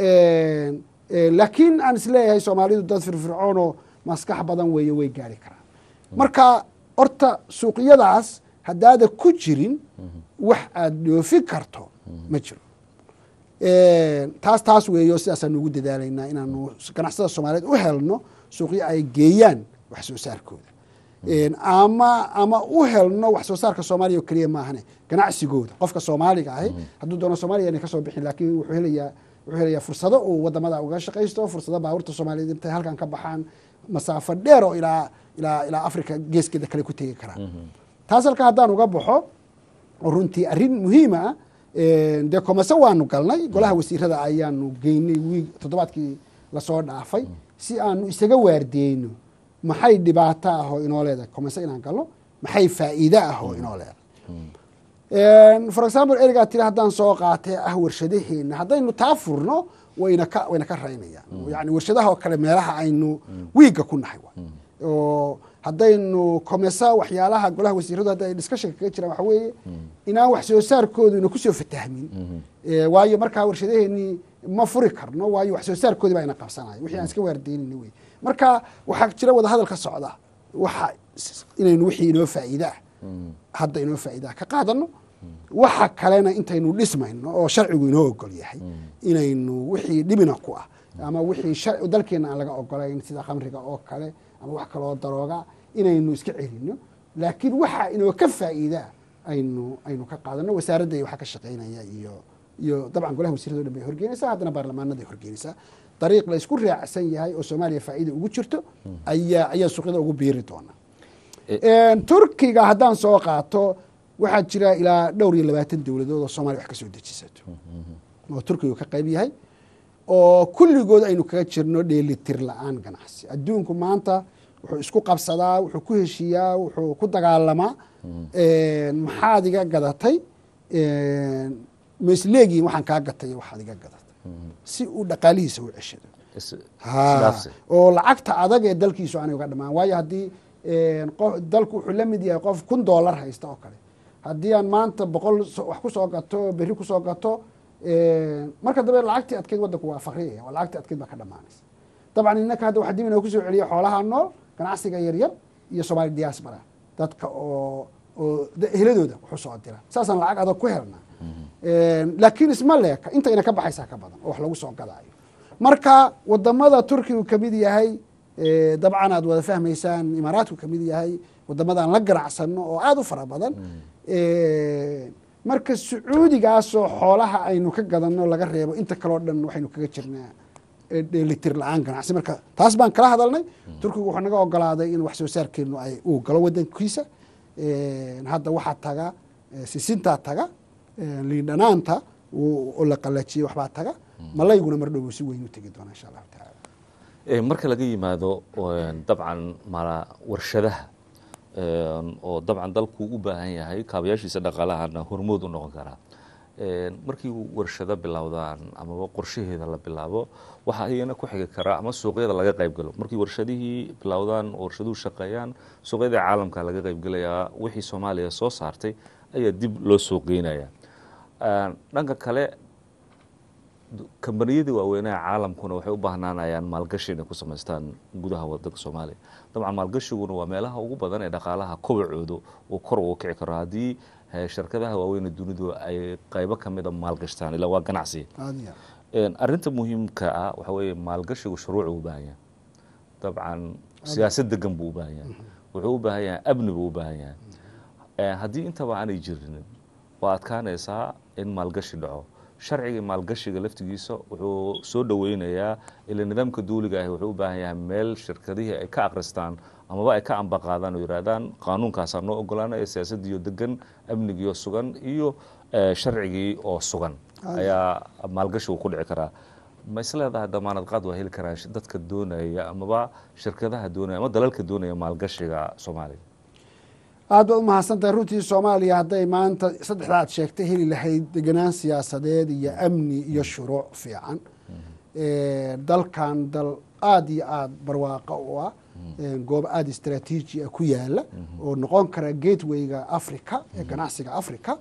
laakiin aan isleeyahay soomaalidu dad firfircoon oo maskax badan weeye way gaari karaan marka horta suuqyadaas haddaada ku jirin wax aada dhoofin karto ma jiro taas taas weeyo sidaasaan ugu dadaalaynaa inaanu ganacsada soomaaliyeed u helno suuqyo ay geeyaan wax soo saarkooda ama ama u helno wax soo saarka soomaaliya oo keliya maahane ganacsigooda qofka soomaaliga ahi hadduu doono soomaaliya inay kasoo bixin laakiin wuxuu helayaa wuxuu helayaa fursado uu wadamada uga shaqaysto fursado baabuurta soomaaliyeed intay halkan ka baxaan masaafo dheer oo ilaa ilaa ilaa africa geeskeeda kale ku tegi karaan taas halka haddaan uga baxo oo runtii arrin muhiima ah dee komase waanu galnay golaha wasiirada ayaanu geynay wiig toddobaadkii lasoo dhaafay si aanu isaga waardiyeyno maxay dhibaato ah oo inoo leedahay komase inaan galno maxay faa'iide ah oo inoo leedahay for example erigaa tiri haddaan soo qaatee ah warshadaheena haddaynu taa furno wayna ka wayna ka raynayaan yani warshadaha oo kale meelaha aynu wiigga ku nahay oo haddaynu komesa waxyaalaha golaha wasiiradu hadda ay discussionka kaga jiraan waxa weeye inaan wax soo saarkoodu ina kusoo fatahmin waayo markaa warshadaheenii ma furi karno waayo wax soo saarkoodii baa ina qabsanaya wixii aan iska waardeynayna wey marka waxaa jira wadahadal ka socda waxa inaynu wixii inoo faa'iide ah hadda inoo faa'iide ah ka qaadano waxa kalena intaynu dhismayno oo sharcigu inoo ogol yahay inaynu wixii dhibina ku ah ama wixii dalkeena aan laga ogolayn sida khamriga oo kale ama wax kaloo darooga inaynu iska celino laakiin waxa inoo ka faa'iidaa aynu aynu ka qaadano wasaaradda iyo waxa ka shaqaynaya iyo iyo dabcan golaha wasiirado dhan bay horgeynaysaa haddana baarlamaanaday horgeynaysaa dariiq la isku raacsan yahay oo soomaaliya faa'iida ugu jirto ayaa ayaa suuqyada ugu biiri doona turkiga haddaan soo qaato waxaa jira ilaa dhowr iyo labaatan dowladood oo soomaliya wax ka soo dejisato oo turkiga ka qayb yahay oo kulligood aynu kaga jirno dheelitir la-aan ganacsi adduunku maanta wuxuu isku qabsadaa wuxuu ku heshiiyaa wuxuu ku dagaalamaa maxaad iga gadatay ma isleegihin waxaan kaa gatay waxaad iga gadatay si uu dhaqaalihiisa u ceshado oo lacagta adag ee dalkiisu aanay uga dhamaan waayo haddii dalku wuxuu la mid yahay qof kun doolar haysta oo kale haddii aan maanta boqol wax kusoo gato berri kusoo gato marka dambe lacagtii adkeyd wadanku waa fakriyaya waa lacagtii adkeyd baa ka dhamaanaysa dabcan innaka hadda waxaa dib inoo kusoo celiya xoolaha nool ganacsiga yaryar iyo soomaali diaspora dadka oo oo heladooda wuxuu soo dira saasaan lacag adag ku helnaa laakiin isma leeka intayna ka baxaysaa ka badan oo wax lagu soo gadaayo marka wadamada turkigu kamid yahay dabcan aad wada fahmaysaan imaaraatku kamid yahay wadamadan la ganacsano oo aada u fara badan marka sacuudigaasoo xoolaha aynu ka gadano laga reebo inta kaleo dhan waxaynu kaga jirnaa dheelitir la-aan ganacsi marka taas baan kala hadalnay turkigu wuxuu naga ogolaaday in wax soo saarkeenu ay uu galo wadankiisa hadda waxaa taga sisintaa taga liindhanaanta oo la qalajiyey waxbaa taga malayguna mar dhow si weyn u tegi doona insha allahu tacaala marka laga yimaado dabcan mala warshadaha oo dabcan dalku u baahan yahay kaabayaashiisa dhaqaalahana hormood u noqon karaa markii warshado bilowdaan amaba qorshaheeda la bilaabo waxaa iyana ku xigi karaa ama suuqyada laga qayb galo markii warshadihii bilowdaan warshaduhu shaqeeyaan suuqyada caalamka laga qaybgelayaa wixii soomaaliya soo saartay ayaa dib loo suuqgeynaya dhanka kale kambaniyadii waaweynaha caalamkuna waxay u baahnaanayaan maalgashi inay ku samaystaan gudaha wadanka soomaaliya dabcan maalgashiguna waa meelaha ugu badan ee dhaqaalaha kobacooda uu kor ugu kici karo haddii shirkadaha waaweyne dunidu ay qaybo kamida maalgashtaan ilaa waa ganacsiga arinta muhiimka ah waxa weeye maalgashigu shuruuc u baahan yahay dabcan siyaasad degan buu u baahan yahay wuxuu u baahan yahay amni buu u baahan yahay haddii intaba aanay jirin waa adkaanaysaa in maalgashi dhaco sharciga maalgashiga laftigiisa wuxuu soo dhoweynayaa ila nidaamka duuliga ahi wuxuu u baahan yahay meel shirkadihii ay ka akristaan amaba ay ka ambaqaadaan oo yidhahdaan qaanuunkaasaa noo ogolaanaya siyaasadiiyo degan amnigiioo sugan iyo sharcigii oo sugan ayaa maalgashigu ku dhici karaa ma isleedahay damaanad qaad waa heli karaan dadka doonaya amaba shirkadaha doonaya ama dalalka doonaya maalgashiga soomaaliya aad baad u mahadsantahay runtii soomaaliya hadday maanta saddexda aad sheegtay heli lahayd deganaan siyaasadeed iyo amni iyo shuruuc fiican dalkan dal aada iyo aada barwaaqo u ah goob aada istraatiiji a ku yaala oo noqon kara gatewayga africa ee ganacsiga africa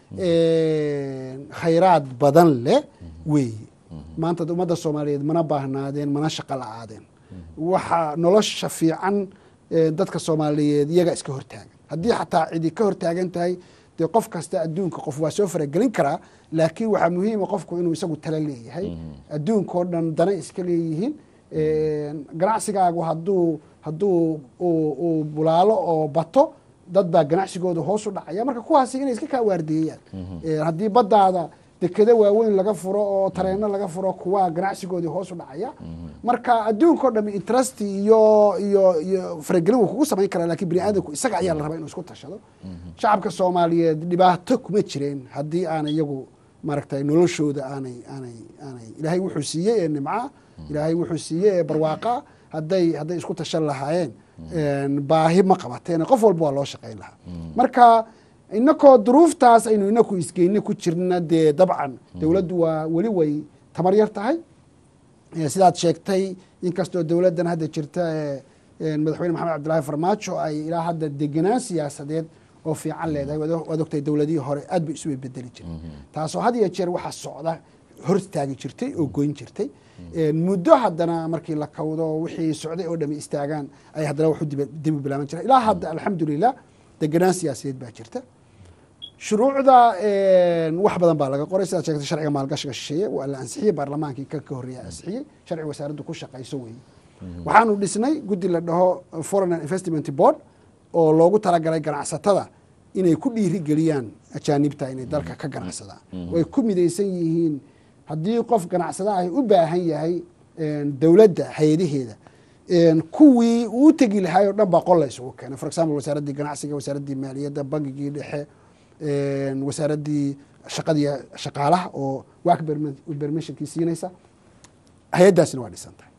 khayraad badan leh weeye maanta ummadda soomaaliyeed mana baahnaadeen mana shaqo la-aadeen waxaa nolosha fiican dadka soomaaliyeed iyaga iska hortaagan haddii xataa cidi ka hortaagan tahay dee qof kasta adduunka qof waa soo faragelin karaa laakiin waxaa muhiima qofku inuu isagu tala leeyahay adduunkao dhan dana iska leeyihiin ganacsigaagu hadduu hadduu uu bulaalo oo bato dad baa ganacsigooda hoos u dhacaya marka kuwaasi inay iska kaa waardeeyaan haddii baddaada dekado waaweyn laga furo oo tareeno laga furo kuwaa ganacsigoodii hoos u dhacaya marka adduunkao dham interest iyo iyo iyo faragelin wuu kugu samayn karaa lakin bini aadamku isaga ayaa la rabaa inuu isku tashado shacabka soomaaliyeed dhibaato kuma jireen haddii aanay iyagu maaragtay noloshooda aanay aanay aanay ilaahay wuxuu siiyey ee nimca ilaahay wuxuu siiyey ee barwaaqa hadday hadday isku tashan lahaayeen baahi ma qabateen qof walba waa loo shaqayn lahaa marka inakoo duruuftaas aynu inaku isgeyne ku jirna dee dabcan dowladdu waa weli way tamar yar tahay sidaad sheegtay inkastoo dowladdan hadda jirta madaxweyne maxamed cabdillahi farmaajo ay ilaa hadda degenaan siyaasadeed oo fiican leedahay waad ogtahay dowladihii hore aad bay isu bedeli jirtay taasoo had iyo jeer waxaa socda hor istaagi jirtay oo goyn jirtay muddo haddana markii la kawdo wixii socday oo dhami istaagaan ay haddana waxu dibi bilaaban jira ilaa hadda alxamdulilah degenaan siyaasadeed baa jirta shuruucda wax badan baa laga qoray sidaad sheegtay sharciga maalgashiga shisheeye waa la ansixiyey baarlamaankii kan ka horreeya ansixiyey sharciga wasaaraddu ku shaqayso weeye waxaanu dhisnay guddi la dhaho foreign and investment board oo loogu talagalay ganacsatada inay ku dhiiri geliyaan ajaanibta inay dalka ka ganacsadaan way ku midaysan yihiin haddii qof ganacsada ahi u baahan yahay dowladda hay-adaheeda kuwii uu tegi lahaay o dhan baa qol la isugu keenay for example wasaaraddii ganacsiga wasaaraddii maaliyadda bankigii dhexe wasaaraddii shaqadii shaqaalaha oo work permissionkii siinaysa hay-addaasina waa dhisan tahay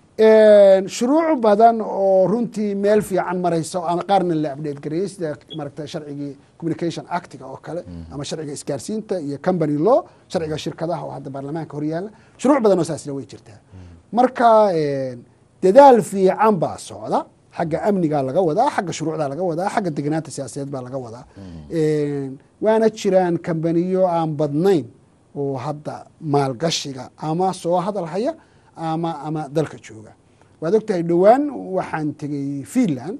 shuruuc badan oo runtii meel fiican marayso ama qaarna la update gareeyey sida maaragta sharcigii communication actiga oo kale ama sharciga isgaarsiinta iyo company law sharciga shirkadaha oo hadda baarlamaanka horyaala shuruuc badan oo saasna way jirtaa marka dadaal fiican baa socda xagga amnigaa laga wadaa xagga shuruucdaa laga wadaa xagga degnaanta siyaasadeed baa laga wadaa waana jiraan kambaniyo aan badnayn oo hadda maalgashiga ama soo hadal haya ama ama dalka jooga waad ogtahay dhowaan waxaan tegey finland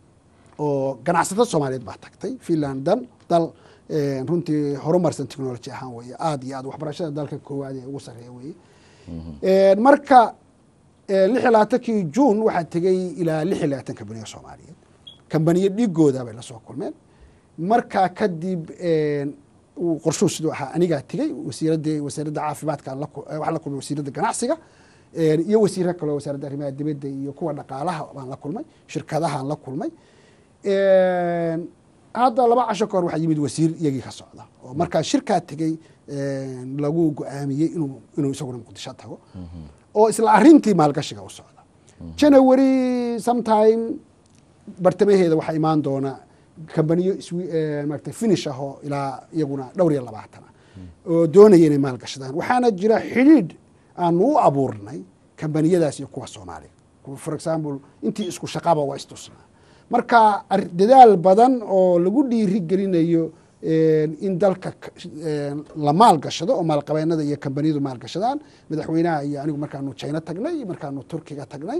oo ganacsato soomaaliyeed baa tagtay finland dan dal runtii horumarsan technology ahaan weeye aada iyo aad waxbarashada dalka koowaad ee ugu sarreeya weeye marka lix iyo labaatankii juun waxaa tegey ilaa lix iyo labaatan kambaniyo soomaaliyeed kambaniyo dhigooda bay lasoo kulmeen markaa kadib qorshuu siduu ahaa anigaa tegey wasiiradii wasaaradda caafimaadka waxaan la kulmay wasiiradda ganacsiga iyo wasiiro kaleo wasaaradda arrimaha dibadda iyo kuwa dhaqaalaha baan la kulmay shirkadahaan la kulmay hadda laba casho ka hor waxaa yimid wasiir iyagii ka socda oo markaa shirkaa tegey lagu go-aamiyey inuu inuu isaguna muqdisho tago oo isla arintii maalgashiga u socda january sometime bartamaheeda waxaa imaan doona kambaniyo maarata finish ah oo ilaa iyaguna dhowr iyo labaatan ah oo doonaya inay maalgashadaan waxaana jira xidhiidh aanu u abuurnay kambaniyadaas iyo kuwa soomaaliya for example intii isku shaqaba waa istusnaa marka dadaal badan oo lagu dhiiri gelinayo in dalka la maalgashado oo maalqabeenada iyo kambaniyadu maalgashadaan madaxweynaha iyo anigu markaanu jina tagnay markaanu turkiga tagnay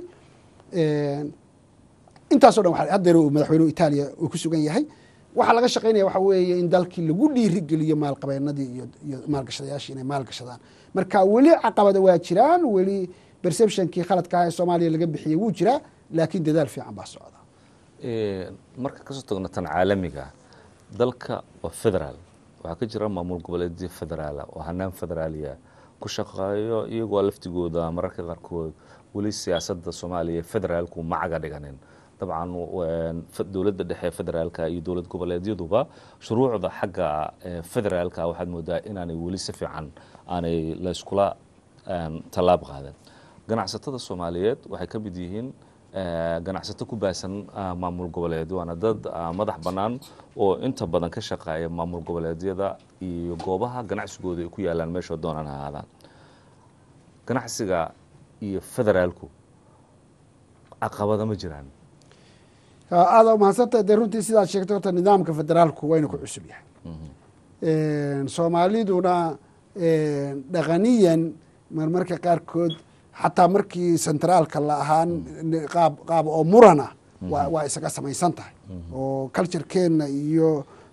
intaaso dhan haddeer madaxweynuhu itaaliya uu ku sugan yahay waxaa laga shaqaynaya waxa weeye in dalkii lagu dhiiri geliyo maalqabeenadii iyo maalgashadayaashii inay maalgashadaan marka weli caqabada waa jiraan weli perceptionkii khaladka ah ee soomaaliya laga bixiyey wuu jiraa laakiin dadaal fiican baa socda marka kasoo tagno tan caalamiga dalka waa federaal waxaa ka jira maamul goboleedyo federaala oo hanaan federaaliya ku shaqeeyo iyagoo laftigooda mararka qaarkood weli siyaasadda soomaaliya federaalku macaga dhiganin dabcan dowladda dhexe federaalka iyo dowlad goboleedyaduba shuruucda xagga federaalka waxaad moodaa inaanay weli si fiican aanay layskula tallaab qaadan ganacsatada soomaaliyeed waxay ka mid yihiin ganacsato ku baasan maamul goboleed waana dad madax bannaan oo inta badan ka shaqeeya maamul goboleedyada iyo goobaha ganacsigooda ay ku yaalaan meesha doonaan ha ahaadaan ganacsiga iyo federaalku caqabada ma jiraan aada umahadsanta dee runtii sidaad sheegtay horta nidaamka federaalku wayna ku cusub yahay soomaaliduna dhaqaniyan marmarka qaarkood xataa markii centraalka la ahaan qaab qaab oo murana waa isaga samaysan tahay oo culturekeenna iyo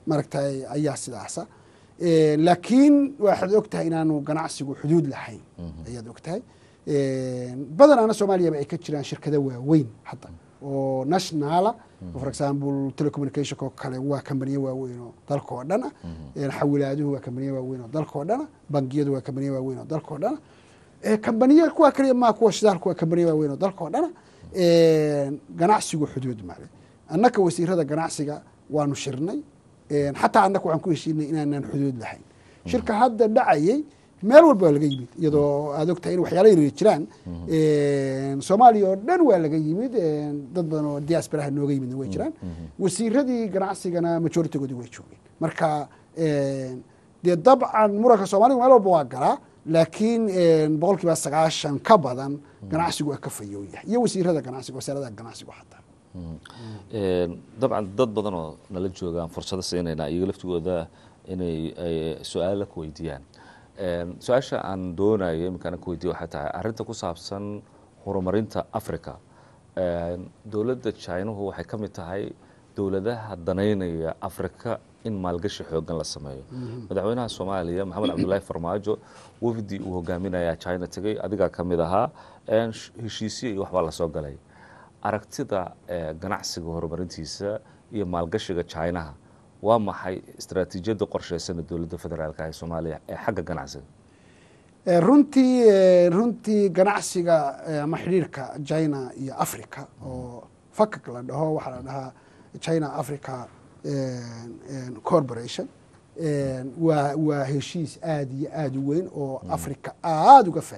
maaragtay ayaa sidaasa laakiin waxaad og tahay inaanu ganacsigu xuduud lahayn ayaad og tahay badanaana soomaaliyaba ay ka jiraan shirkado waaweyn hadda oo nationala for example telecommunicationka oo kale waa kambaniyo waaweyn oo dalka oo dhan ah xawilaaduhu waa kambaniyo waaweyn oo dalka oo dhan ah bangiyadu waa kambaniyo waaweyn oo dalka oo dhan ah kambaniyo kuwa kaliya maa kuwa shidaalku waa kambaniyo waaweyn oo dalka oo dhan ah ganacsigu xuduud male annaka wasiirada ganacsiga waanu shirnay xataa annaka waxaan ku heshiinay inaanaan xuduud lahayn shirka hadda dhacayay meel walba waa laga yimid iyadoo aad ogtahay in waxyaala yaryar jiraan soomaaliya oo dhan waa laga yimid dad badan oo diasparaha nooga yimidna way jiraan wasiiradii ganacsigana majoritigoodi way joogeen marka dee dabcan muranka soomaliga meel walba waa galaa laakiin boqol kiiba sagaashan ka badan ganacsigu waa ka fayow yahay iyo wasiirada ganacsiga wasaaradaha ganacsigu xataa dabcan dad badan oo nala joogaan fursado siinayna iyaga laftigooda inay su-aala ku weydiiyaan su-aasha aan doonayo iminkaana ku weydiya waxay tahay arrinta ku saabsan horumarinta africa dowladda chinuhu waxay ka mid tahay dowladaha danaynaya africa in maalgashi xoogan la sameeyo madaxweynaha soomaaliya maxamed cabdullaahi farmaajo wafdi uu hogaaminayaa china tegey adigaa ka mid ahaa heshiisyo iyo waxbaa lasoo galay aragtida ganacsiga horumarintiisa iyo maalgashiga chinaha waa maxay istaraatiijiyadda qorsheysana dowladda federaalka ee soomaaliya ee xagga ganacsiga runtii runtii ganacsiga ama xidhiirka china iyo africa oo fakak la dhaho waxaa la dhahaa china africa corporation waa waa heshiis aada iyo aada u weyn oo africa aada uga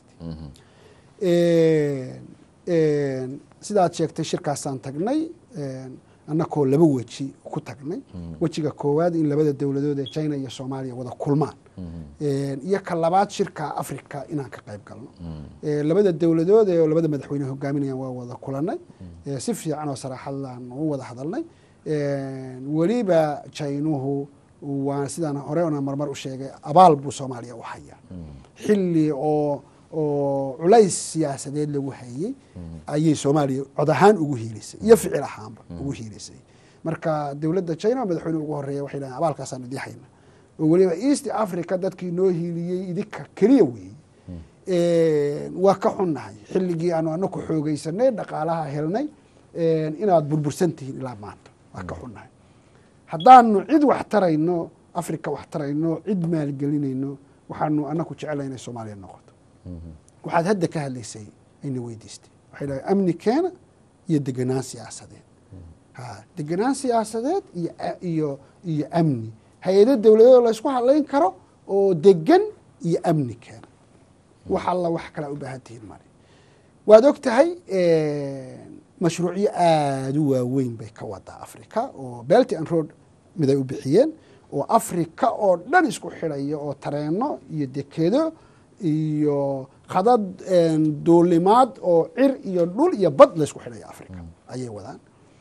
faa'iidaysatay sidaad sheegtay shirkaasaan tagnay annakoo laba weji ku tagnay wejiga koowaad in labada dowladood ee china iyo soomaaliya wada kulmaan iyo ka labaad shirka africa inaan ka qayb galno labada dowladood ee labada madaxweyne hogaaminayaan waa wada kulanay si fiican oo saraaxadlaan u wada hadalnay weliba jainuhu waa sidaan hore ona marmar u sheegay abaal buu soomaaliya u hayaa xilli oo oo culays siyaasadeed lagu hayey ayay soomaaliya cod ahaan ugu hiilisay iyo ficil ahaanba ugu hiilisay marka dowladda china madaxweyne ugu horeeya waxay dhahen abaalkaasaan idii hayna oo weliba east africa dadkii noo hiiliyey idinka keliya weeye waa ka xunnahay xilligii aanu anaku xoogeysanay dhaqaalaha helnay inaad burbursan tihiin ilaa maanta waa ka xunnahay haddaanu cid wax tarayno africa wax tarayno cid maalgelinayno waxaanu anaku jecelahay inay soomaaliya noqoto waxaad hadda ka hadlaysay ayna weydiistay waxay dhahay amni keena iyo degenaan siyaasadeed ha degenaan siyaasadeed iyo iyo iyo amni hay-ado dowladeed laysku hadlayn karo oo degan iyo amni keena wax alla wax kalaa u baahan tihiin male waad og tahay mashruucyo aada u waaweyn bay ka wadaa africa oo belty and road mid ay u bixiyeen oo africa oo dhan isku xidhaya oo tareeno iyo dekedo iyo khadad duulimaad oo cir iyo dhul iyo bad laysku xidhaya africa ayay wadaan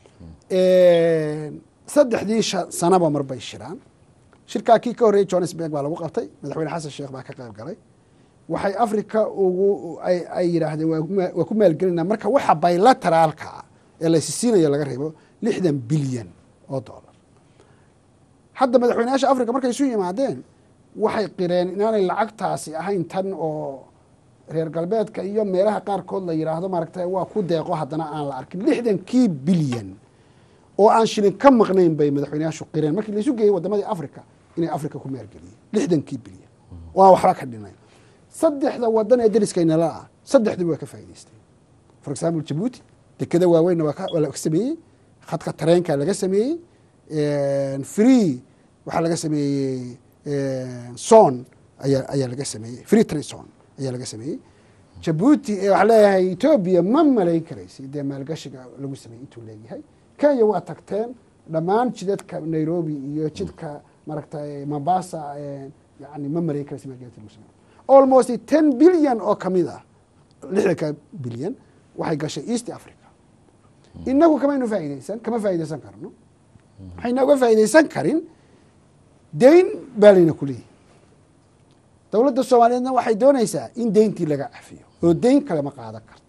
saddexdii sanaba mar bay shiraan shirkaa kii ka horreeyey johannesburg baa lagu qabtay madaxweyne xasan sheekh baa ka qayb galay waxay africa ugu ay yidhaahdeen waa ku maalgelinaa marka waxa bilateraalka ah ee laysisiinayo laga reebo lixdan bilyan oo dollar hadda madaxweyneyaasha africa markay isu yimaadeen waxay qireen inaanay lacagtaasi ahayn tan oo reer galbeedka iyo meelaha qaarkood la yidhaahdo maaragta waa ku deeqo haddana aan la arkin lixdankii bilyan oo aan shilin ka maqnayn bay madaxweyneyaashu qireen markii laisu geeyey wadamadii africa inay africa ku maalgeliyeen lixdankii bilyan oo aan waxba ka dhinayn saddexda wadan ee dariskaynala ah saddexduba waa ka faa'idaysteen for example jabuuti dekeda waaweynna waa laga sameeyey khadka tareenka laga sameeyey free waxaa laga sameeyey son ayaa ayaa laga sameeyey free trade son ayaa laga sameeyey jabuuti waxaa leeyahay etoobiya ma malayn karaysi dee maalgashiga lagu sameeyey intuu leeyahay kenya waa tagteen dhammaan jidadka nairobi iyo jidka maaragtay mombasa yani ma malayn karaysi maalgelinta lagu sameeyo almost ten bilyan oo kamid ah lixdanka bilyan waxay gashay east africa inagu kamaynu faa'ideysan kama faa'ideysan karno waxayna uga faa'ideysan karin deyn baa layna ku leeyahy dowladda soomaaliyeedna waxay doonaysaa in deyntii laga cafiyo oo deyn kale ma qaadan karto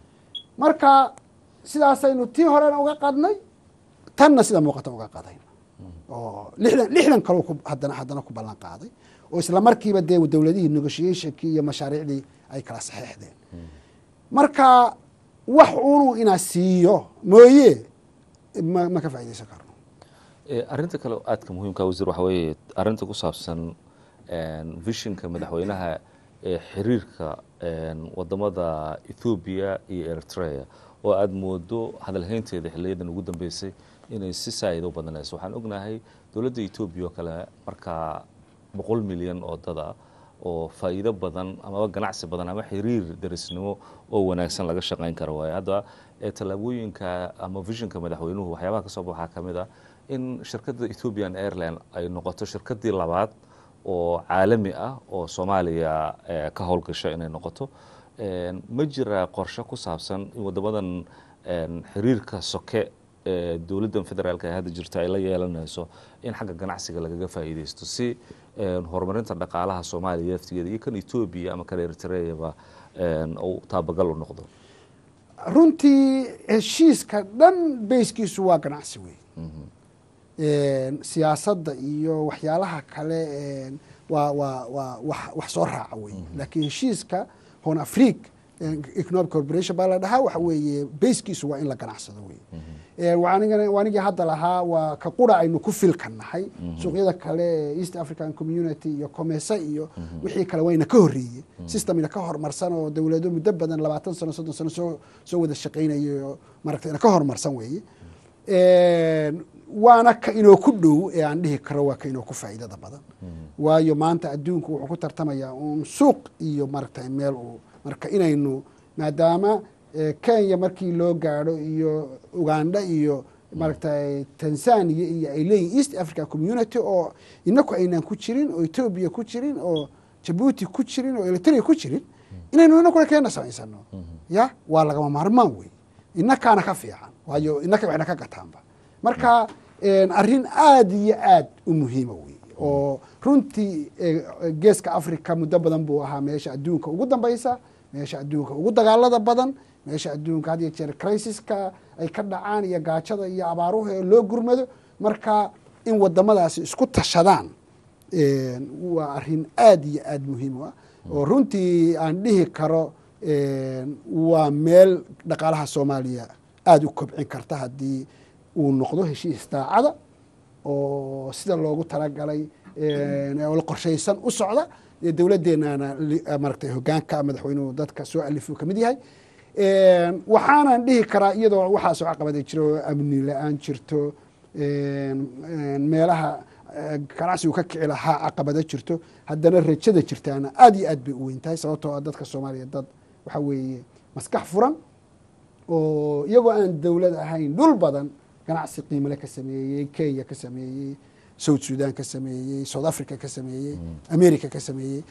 marka sidaasaynu tii horena uga qadnay tanna sida muuqata uga qadayna oo lixdan lixdan kaloo ku haddana haddana ku ballan qaaday oo isla markiiba dee dowladihii negotiationkii iyo mashaariicdii ay kala saxeexdeen marka wax unuu inaa siiyo mooye ma ma ka faaidaysan karno arrinta kale oo aadka muhiimka wasiir waxa weeye arrinta ku saabsan vishinka madaxweynaha ee xiriirka wadamada ethoobiya iyo eritrea oo aada moodo hadalhaynteeda xiliyadan ugu dambeysay inay si saa'id u badanayso waxaan ognahay dowladda etoobiya oo kale markaa boqol milyan oo dada oo faa'iido badan amaba ganacsi badan ama xiriir darisnimo oo wanaagsan laga shaqayn karo waayo hadda tallaabooyinka ama vishinka madaxweynuhu waxyaabaha ka soo ba waxaa ka mid ah in shirkadda ethiopian airline ay noqoto shirkaddii labaad oo caalami ah oo soomaaliya ka howlgasha inay noqoto ma jira qorshe ku saabsan in wadamadan xiriirka soke ee dowladdan federaalk ee hadda jirta ay la yeelanayso in xagga ganacsiga lagaga faa'iideysto si horumarinta dhaqaalaha soomaaliya laftigeeda iyo kan etoobiya ama kan eritreaba uu taabagal u noqdo runtii heshiiska dhan bayskiisu waa ganacsi wey siyaasadda iyo waxyaalaha kale waa waa waa wa wax soo raaca wey laakiin heshiiska hon afric economic corporation baa la dhahaa waxa weeye bayskiisu waa in la ganacsado wey wanigii hadda lahaa waa ka qura aynu ku filka nahay suuqyada kale ee east african community iyo comese iyo wixii kale wayna ka horreeye systemina ka horumarsan oo dowlado muddo badan labaatan sano soddon sano soo soo wada shaqaynayo maaragta ina ka horumarsan weeye waana ka inoo ku dhow ee aan dhihi karo waa ka inoo ku faa'iidada badan waayo maanta adduunku wuxuu ku tartamayaa uun suuq iyo maaragtay meel uu marka inaynu maadaama kenya markii loo gaadho iyo uganda iyo maaragtay tanzania iyo ay leeyihin east africa community oo inaku aynaan ku jirin oo etoobiya ku jirin oo jabuuti ku jirin oo eritrea ku jirin inaynu inakuna keena samaysano ya waa lagama maarmaan wey inakaana ka fiican waayo inaka waxna ka gataanba marka arrin aada iyo aad u muhiima wey oo runtii geeska africa muddo badan buu ahaa meesha adduunka ugu dambaysa meesha adduunka ugu dagaalada badan meesha adduunka had iyo jeer crisiska ay ka dhacaan iyo gaajada iyo abaaruhu ee loo gurmado marka in wadamadaasi isku tashadaan waa arrin aada iyo aada muhiim u ah oo runtii aan dhihi karo waa meel dhaqaalaha soomaaliya aada u kobcin karta haddii uu noqdo heshiis daacada oo sida loogu talagalay oo qorshaysan u socda dowladeenana maaragtay hogaanka madaxweynuhu dadka soo alifuu kamid yahay waxaanan dhihi karaa iyadoo waxaasoo caqabada jiro amni la-aan jirto meelaha ganacsigu ka kici lahaa caqabada jirto haddana rajada jirtaana aada iyo aad bay u weyn tahay sababtoo ah dadka soomaaliya dad waxaa weeye maskax furan oo iyagoo aan dowlad ahayn dhul badan ganacsi qiimale ka sameeyey kenya ka sameeyey south sudan ka sameeyey south africa ka sameeyey america ka sameeyey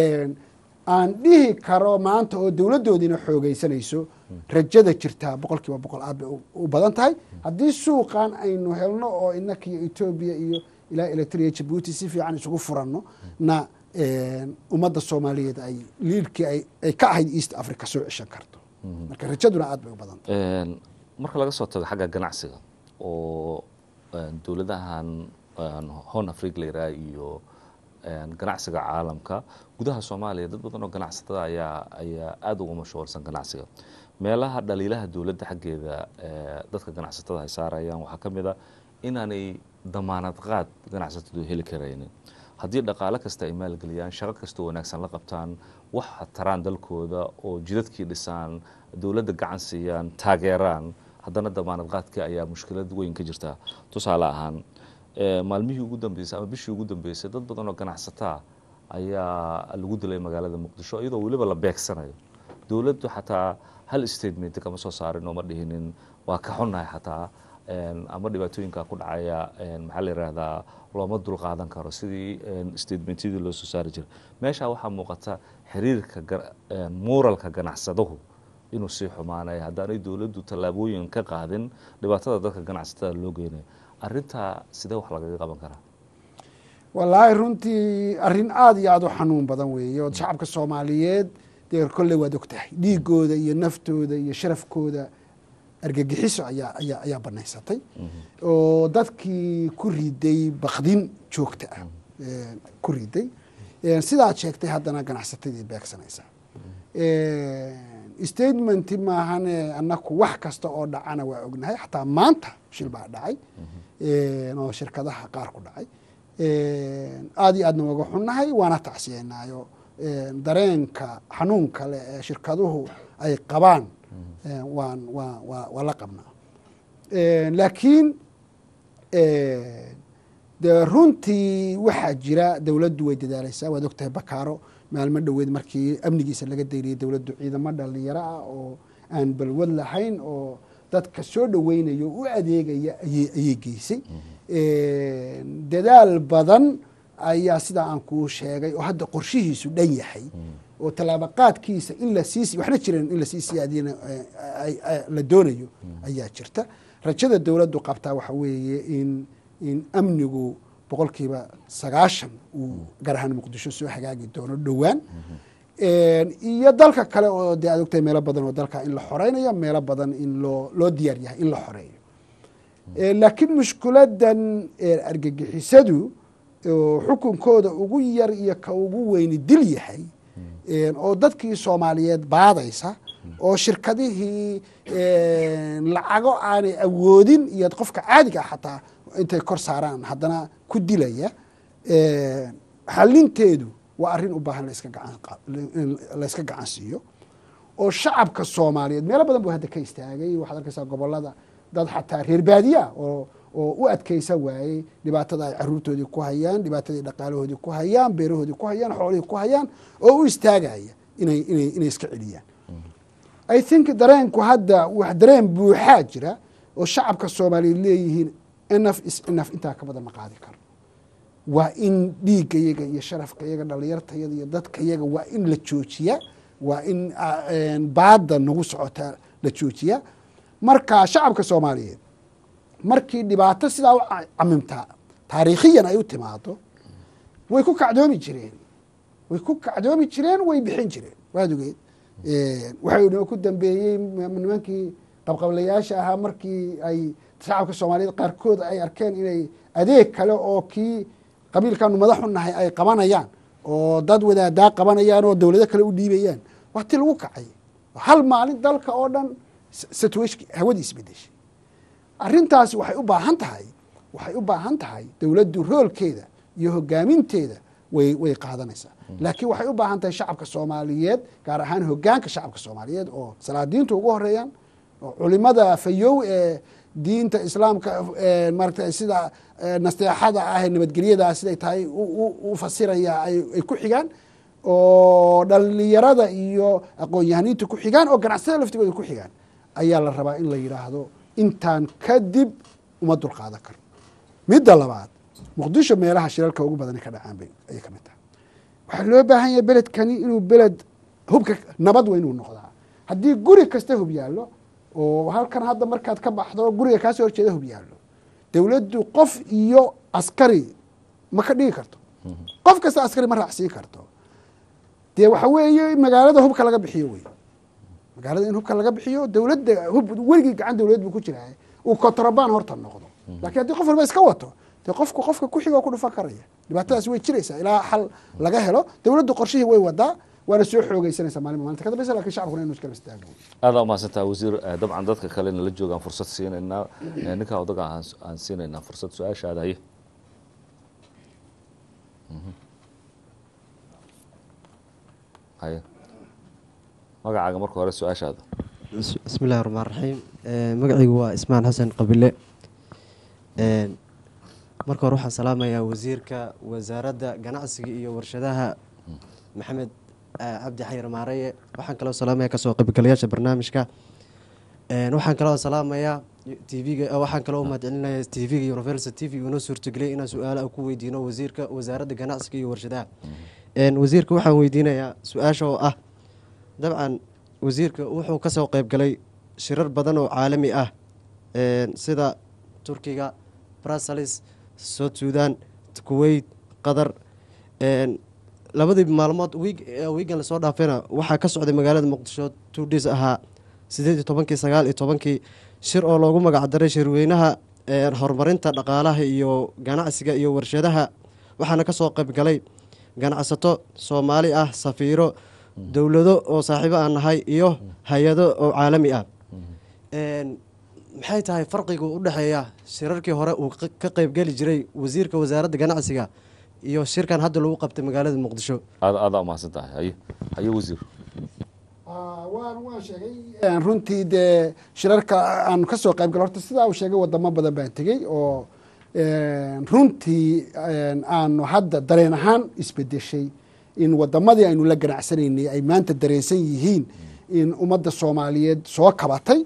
aan dhihi karo maanta oo dowladdoodiina xoogeysanayso rajada jirtaa boqol kiiba boqol aad bay u badan tahay haddii suuqan aynu helno oo inakiyo etoobiya iyo ilaa eritrea jabuuti si fiican isugu furanno na ummadda soomaaliyeed ay liidkii ay ka ahayd east africa soo ceshan karto marka rajaduna aad bay u badan tahay marka laga soo tago xagga ganacsiga oo dowladahan hon africa la yiraha iyo ganacsiga caalamka gudaha soomaaliya dad badan oo ganacsatada ayaa ayaa aada uga mashhuulsan ganacsiga meelaha dhaliilaha dowladda xaggeeda dadka ganacsatada ay saarayaan waxaa ka mid a inaanay damaanad qaad ganacsatadu heli karaynin haddii dhaqaale kasta ay maalgeliyaan shaqo kastoo wanaagsan la qabtaan wax taraan dalkooda oo jidadkii dhisaan dowladda gacan siiyaan taageeraan haddana damaanad qaadkii ayaa mushkilad weyn ka jirta tusaale ahaan maalmihii ugu dambeysay ama bishii ugu dambeysay dad badan oo ganacsataa ayaa lagu dilay magaalada muqdisho iyadoo weliba la beegsanayo dowladdu xataa hal statement kama soo saarin oo ma dhihinin waa ka xunnahay xataa ama dhibaatooyinka ku dhacaya maxaa la yihahdaa looma dul qaadan karo sidii statementyadii loo soo saari jiray meesha waxaa muuqata xiriirka muuralka ganacsadahu inuu sii xumaanaya haddaanay dowladdu tallaabooyin ka qaadin dhibaatada dadka ganacsatada loo geynayo arintaa sidee wax lagaga qaban karaa wallaahi runtii arrin aada iyo aada u xanuun badan weeye oo shacabka soomaaliyeed dee kolley waad og tahay dhiigooda iyo naftooda iyo sharafkooda argagixiso ayaa ayaa ayaa banaysatay oo dadkii ku riday bakdin joogta ah eh, ku riday Eh, sidaad sheegtay haddana ganacsatadii beegsanaysa statementi maahane annaku wax kasta oo dhacana waa ognahay xataa maanta shil baa dhacay Eh, oo shirkadaha qaar ku dhacay aada iyo aadna waga xunnahay waana tacsiyeynaayo Eh, dareenka xanuunka leh ee shirkaduhu ay qabaan eh, waan waa waa waa la qabnaa Eh, laakiin eh, dee runtii waxaa jira dowladdu way dadaalaysaa waad ogtahay bakaaro maalmo dhoweed markii amnigiisa laga dayriyay dowladdu ciidamo dhalinyaro ah oo aan balwad lahayn oo dadka soo dhoweynayo u adeegaya ayay ayay geysay dadaal badan ayaa sidaa aan kuu sheegay oo hadda qorshihiisu dhan yahay oo tallaabaqaadkiisa in la sii waxna jireen in lasii siyaadiyana ay- ay- la doonayo ayaa jirta rajada dowladdu qabtaa waxa weeye in in amnigu boqolkiiba sagaashan uu gaar ahaan muqdisho soo hagaagi doono dhowaan iyo dalka kale oo dee aad ogtahay meelo badan oo dalka in la xoreynayo meelo badan in loo loo diyaar yahay in la xoreeyo Eh, laakiin mushkuladan eh, argagixisadu oo xukunkooda ugu yar iyo ka ugu weyni dil yahay Eh, oo dadkii soomaaliyeed baadaysa oo shirkadihii eh, lacago aanay awoodin iyo qofka caadiga ah xataa intay kor saaraan haddana ku dilaya Eh, xalinteedu waa arrin u baahan layska gacan qa- in layska gacan siiyo oo shacabka soomaaliyeed meelo badan buu hadda ka istaagay waxaad arkaysaa gobolada dad xataa reer baadiya oo oo u adkeysa waayey dhibaatada ay caruurtoodii ku hayaan dhibaatadii dhaqaalahoodii ku hayaan beerahoodii ku hayaan xoolihii ku hayaan oo u istaagaya inay inay inay iska celiyaan i think dareenku hadda wax dareen buuxaa jira oo shacabka soomaaliyeed leeyihiin enough is enough intaa ka badan ma qaadi karo waa in dhiigga yaga iyo sharafka yaga dhalinyartayada iyo dadka yaga waa in la joojiya waa in ah, een, baada nagu socota la joojiya marka shacabka soomaaliyeed markii dhibaato sidaa u ca- camimtaa taariikhiyan ay u timaado way ku kacdoomi jireen way ku kacdoomi jireen way bixin jireen waad ogeed waxay noo ku dambeeyey m- nimankii qabqablayaasha ahaa markii ay shacabka soomaaliyeed qaarkood ay arkeen inay adeeg kale oo kii qabiilkanu madaxu nahay ay qabanayaan oo dad wadaadaa qabanayaan oo dowlado kale u dhiibayaan waa ti lagu kacay hal maalin dalka oo dhan situation hawadii isbedeshay arrintaasi waxay u baahan tahay waxay u baahan tahay dowladdu roolkeeda iyo hogaaminteeda way way qaadanaysaa laakiin waxay u baahan tahay shacabka soomaaliyeed gaar ahaan hogaanka shacabka soomaaliyeed oo salaadiintu ugu horeeyaan oo culimada fayow ee diinta islaamka ee maaragtay sida ee, nasteexada ah ee nabadgelyada siday tahay u- u u fasiraya ay ay ku xigaan oo dhalinyarada iyo aqoon-yahaniinta ku xigaan oo ganacsatada laftigooda ku xigaan ayaa la rabaa in la yidhaahdo intaan kadib uma dulqaadan karno midda labaad muqdisho meelaha shirarka ugu badan ka dhacaan bay ayay ka mid tahay waxaa loo baahan yahay beledkani inuu beled hubka nabad waa inuu noqdaa haddii guri kasta hub yaallo oo halkan hadda markaad ka baxdo guriga kaasoo horjeeda hub yaallo dowladdu qof iyo askari ma ka dhigi karto qof kasta askari ma raacsiin karto dee waxa weeye magaalada hubka laga bixiyo wey magaalada in hubka laga bixiyo dowladda hub weligii gacan dowladeed buu ku jiraa uu kontrabaan horta noqdo laakiin haddii qof walba iska wato dee qofku qofka ku xigoo ku dhufan karaya dhibaatadaas way jiraysaa ilaa xal laga helo dowladdu qorshihii way wadaa waana soo xoogeysanaysaa maalin maalinta ka dambeysa lakin shacabkuna inu iskala istaago aada umahadsantaha wasiir Eh, dabcan dadka kalena la joogaan fursad siinaynaa Eh, ninkaa odaga aan aan siinaynaa fursad su-aashaada haye Mhm. haye magacaaga marka hore su-aashaada Bis- bismi illahi raxmaan raxiim Eh, magacaygu waa ismaan xasan qabile Een, marka hore waxaan salaamayaa wasiirka wasaaradda ganacsiga iyo warshadaha maxamed eh, cabdi xayir maareye waxaan kaloo salaamaya kasoo qaybgalayaasha barnaamijka Een, waxaan kaloo salaamayaa tvga waxaan kaloo umahadcelinaya tvga universal t v inoo suurtageliyay inaan su-aalaha ku weydiino wasiirka wasaaradda ganacsiga iyo warshadaha Een, wasiirka waxaan weydiinayaa su-aasha oo ah dabcan wasiirka wuxuu kasoo qeybgalay shirar badan oo caalami ah een, sida turkiga brussels south sudan kuwait qatar een, labadii maalmood wiig ee wiigan lasoo dhaafayna waxaa ka socday magaalada muqdisho two days ahaa sideed iyo tobankii sagaal iyo tobankii shir oo loogu magacdaray shirweynaha een, horumarinta dhaqaalaha iyo ganacsiga iyo warshadaha waxaana ka soo qayb galay ganacsato soomaali ah safiiro dowlado oo saaxiibo aan nahay iyo hay-ado oo caalami ah Een, maxay tahay farqiga u dhexeeya shirarkii hore uu ka- ka qaybgeli jiray wasiirka wasaaradda ganacsiga iyo shirkan hadda lagu qabtay magaalada muqdisho aad aadaa umahadsan tahay haye haye wasiir waan waan sheegay runtii dee shirarka aan ka soo qayb galo horta sidaa uu sheegay wadamo badan baan tegey oo runtii aanu hadda dareen ahaan isbedeshay in wadamadii aynu la ganacsanaynay ay maanta dareensan yihiin in ummadda soomaaliyeed soo kabatay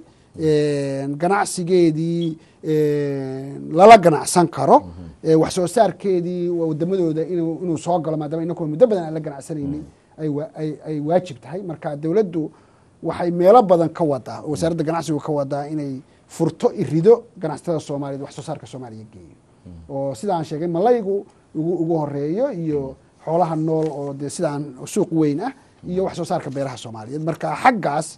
ganacsigeedii lala ganacsan karo wax soo saarkeedii wadamadooda inuu inuu soo galo maadaama inakuwa muddo badan aan la ganacsanaynay ay wa- ay- ay waajib tahay marka dowladdu waxay meelo badan ka wadaa wasaaradda ganacsigu ka wadaa inay furto irido ganacsatada soomaaliyeed wax soo saarka soomaaliya geeyo oo sidaan sheegay malaygu ugu ugu horeeyo iyo xoolaha nool oo dee sidaan suuq weyn ah iyo wax soo saarka beeraha soomaaliyeed marka xaggaas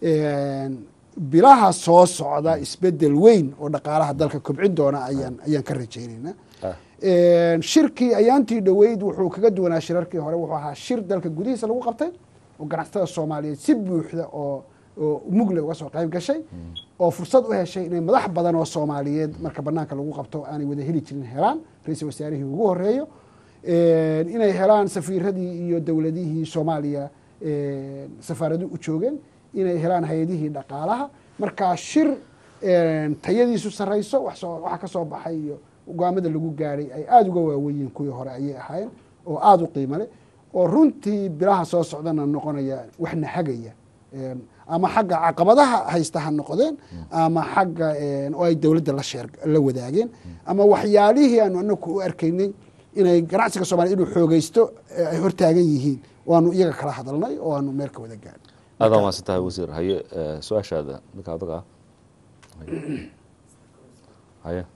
bilaha soo socda isbedel weyn oo dhaqaalaha dalka kobcin doona ayaan ayaan ka rajaynaynaa shirkii ayaantii dhoweyd wuxuu kaga duwanaa shirarkii hore wuxuu ahaa shir dalka gudihiisa lagu qabtay oo ganacsatada soomaaliyeed si buuxda oo oo mugle uga soo qayb gashay oo fursad u heshay inay madax badan oo soomaaliyeed marka banaanka lagu qabto aanay wada heli jirin helaan ra-iisul wasaarihii ugu horeeyo inay helaan safiiradii iyo dowladihii soomaaliya safaaradu u joogeen inay helaan hay-adihii dhaqaalaha marka shir tayadiisu sarayso wax soo waxa ka soo baxay iyo go-aamada lagu gaadhay ay aada uga waaweyiin kuwii hore ayay ahaayeen oo aada u qiimo leh oo runtii bilaha soo socdana noqonaya waxna hagaya ama xagga caqabadaha haysta ha noqdeen ama xagga oo ay dowladda la sheer la wadaageen ama waxyaalihii aanu anaku u arkaynay inay ganacsiga soomaliya inuu xoogeysto ay hortaagan yihiin waanu iyaga kala hadalnay oo aanu meel ka wada gaadhay aadaa umahadsan tahay wasiir haye eh, su-aashaada ninka adaga ah haye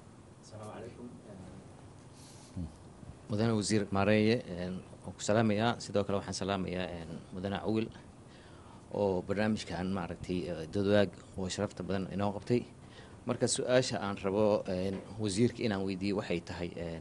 mudane wasiir maareeye waan ku salaamayaa sidoo kale waxaan salaamayaa mudane cawil oo barnaamijkan maaragtay eh, dadwaag oo sharafta badan inoo qabtay marka su-aasha aan rabo een, wasiirka inaan weydiiyo waxay tahay een,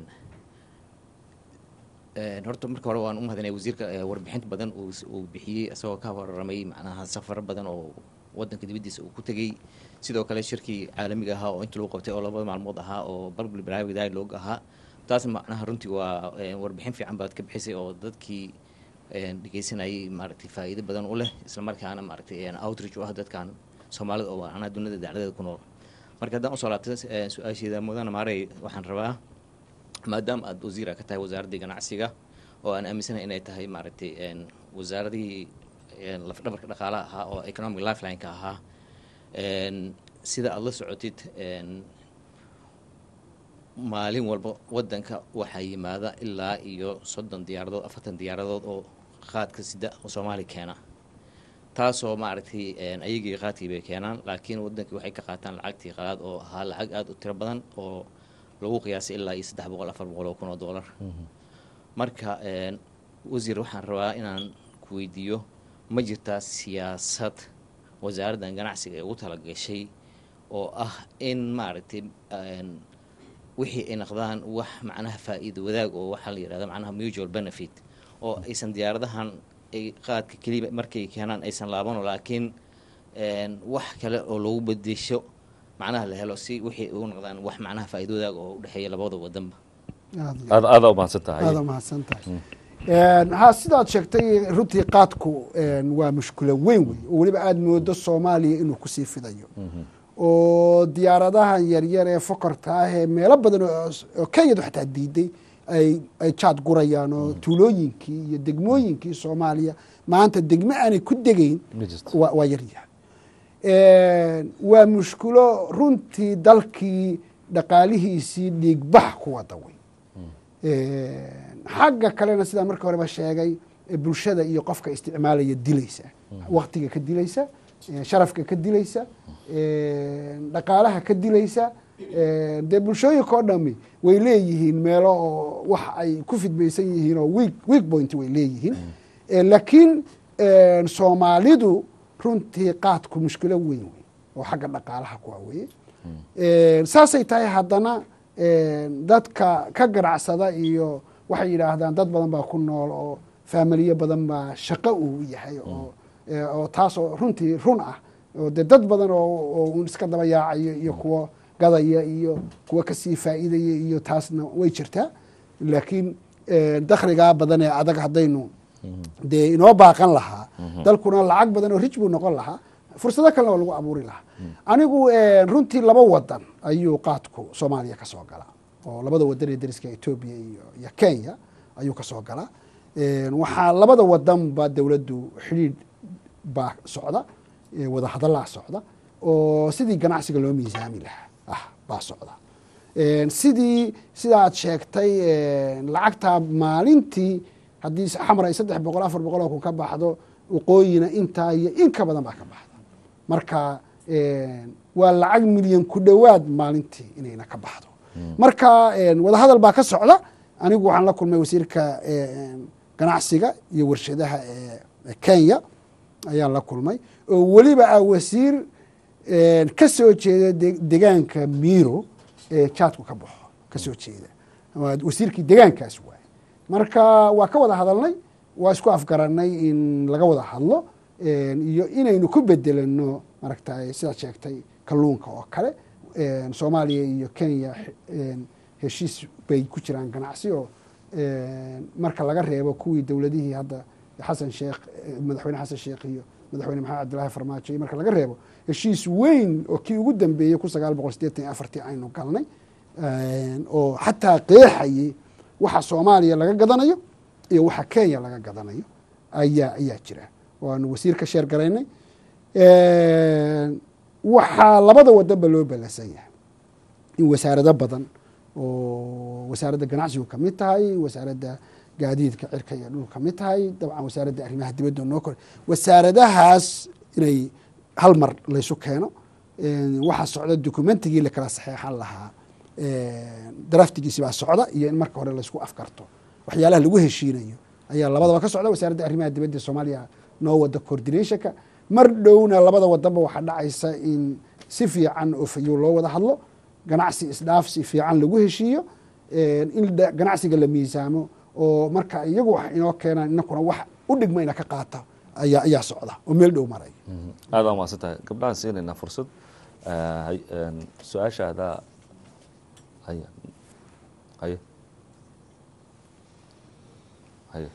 een, horta marka hore waan u mahadinaya wasiirka eh, warbixinta badan uu s- uu bixiyey isagoo ka warramay macnaha safaro badan oo wadanka dibaddiisa uu ku tegey sidoo kale shirkii caalamiga ahaa oo inta lagu qabtay oo labada maalmood ahaa oo balbal barnaamij dialogue ahaa taas macnaha runtii waa een, warbixin fiican baad ka bixisay oo dadkii een, dhegeysanayay maaragtay faa'iido badan u leh isla markaana maaragtay een, outreach u ah dadkan soomaalida oo macnaha dunida dacladeeda ku nool marka haddaan usoo laabtay eh, su-aasheeda mudane maarey waxaan rabaa maadaama aada wasiira ka tahay wasaaraddii ganacsiga oo aan aaminsanahay inay tahay maaragtay een, wasaaradihii een, lafdhabarka dhaqaalaha ahaa oo economic lifeline-ka ahaa een, sida aada la socotid een, maalin walba wadanka waxaa yimaada ilaa iyo soddon diyaaradood afartan diyaaradood oo qaadka sida oo soomaaliya keena taasoo maaragtay een, ayagii qaadkii bay keenaan laakiin wadankii waxay ka qaataan lacagtii qaad oo ahaa lacag aada u tiro badan oo lagu qiyaasay ilaa iyo saddex boqol afar boqol oo kun oo dollar marka een, wasiir waxaan rabaa inaan ku weydiiyo ma jirtaa siyaasad wasaaraddan ganacsiga ay ugu talagashay oo ah in maaragtay een, wixii ay naqdaan wax macnaha faa'iido wadaag oo waxaa la yidhahda macnaha mutual benefit oo aysan diyaaradahan ay qaadka keliya markay keenaan aysan laabano laakiin een, wax kale oo lagu bedesho macnaha la helo si wixii ugu noqdaan wax macnaha faa'iido wadaag oo u dhexeeya labada wadanba Aad- aad aadaa umahadsan tahay aada mahadsan tahay ha sidaad sheegtay runtii qaadku een, waa mushkilo weyn wey oo weliba aada moodo soomaaliya inuu kusii fidayo oo diyaaradahan yaryar ee fokorta ah ee meelo badan oo oo kenyadu xataa diiday ay ay jaad gurayaan oo tuulooyinkii iyo degmooyinkii soomaaliya maanta degmo aanay ku degeyn ma jirto waa waa yaryahay waa mushkulo runtii dalkii dhaqaalihiisii dhiigbax ku wada wey xagga kalena sidaa marka horeba sheegay eh, bulshada iyo qofka isticmaalaya dilaysa waktiga ka dilaysa eh, sharafka ka dilaysa eh, dhaqaalaha ka dilaysa eh, dee bulshooyinka oo dhami way leeyihiin meelo oo wax ay ku fidmaysan yihiin oo weak weak point way leeyihiin Eh, laakiin eh, soomaalidu runtii qaadku mushkilo weyn wey oo xagga dhaqaalaha ku waaweeye saasay tahay haddana dadka ka ganacsada iyo waxay yidhaahdaan dad badan baa ku nool oo faamiliyo badan baa shaqo uu yahay oo oo taas oo runtii run ah oo dee dad badan oo un iska daba yaacayo iyo kuwo gadaya iyo kuwo kasii faa'iidaya iyo taasna way jirtaa laakiin dakhligaa badan ee adag haddaynu dee inoo baaqan lahaa dalkuna lacag badan oo rij buu noqon lahaa fursado kalena oo lagu abuuri lahaa anigu runtii laba wadan ayuu qaadku soomaaliya ka soo galaa oo labada wadan ee dariska etoobiya iyo iyo kenya ayuu ka soo galaa waxaa labada wadanba dowladdu xidhiidh baa socda wada hadallaa socda oo sidii ganacsiga loo miisaami lahaa ah baa socda sidii sida aad sheegtay lacagtaa maalintii haddii xamar ay saddex boqol afar boqol oo kun ka baxdo waqooyina intaa iyo in ka badan baa ka baxda marka waa lacag milyan ku dhowaad maalintii inayna ka baxdo marka wadahadal baa ka socda anigu waxaan la kulmay wasiirka ganacsiga iyo warshadaha ee kenya ayaan la kulmay oo weliba ah wasiir ka soo jeeda degaanka miro ee jaadku ka baxo ka soo jeeda wasiirkii degaankaas waay marka waa ka wada hadalnay waa isku afgaranay in laga wada hadlo iyo inaynu ku bedelano maaragtay sidaad sheegtay kalluunka oo kale soomaaliya iyo kenya heshiis bay ku jiraan ganacsi oo marka laga reebo kuwii dowladihii hadda xasan sheekh madaxweyne xasan sheekh iyo madaxweyne maxamed cabdillaahi farmaajo iyo marka laga reebo heshiis weyn oo kii ugu dambeeyey kun sagaal boqol sideetan iyo afartii aynu galnay oo xataa qeexayay waxa soomaaliya laga gadanayo iyo waxa kenya laga gadanayo ayaa ayaa jira waanu wasiirka sheer garaynay waxaa labada wadanba loo balansan yahay in wasaarado badan oo wasaaradda ganacsigu ka mid tahay wasaaradda gaadiidka cirka iyo dhul ka mid tahay dabcan wasaaradda arrimaha dibadda noo kor wasaaradahaas inay hal mar laysu keeno waxaa socda dokumentigii lakala saxeexan lahaa draftigiisi baa socda iyo in marka hore laysku afkarto waxyaalaha lagu heshiinayo ayaa labadaba ka socda wasaaradda arrimaha dibadda soomaaliya noo wada coordinationka mar dhowna labada wadanba waxaa dhacaysa in si fiican oo fayow loo wada hadlo ganacsi isdhaafsi fiican lagu heshiiyo in ganacsiga la miisaamo oo marka iyagu wax inoo keenaan inakuna wax u dhigma ina ka qaata ayaa ayaa socda oo meel dhow maray aada umaasan tahay gabdhahaan siinaynaa fursad su-aashaada haya haye haye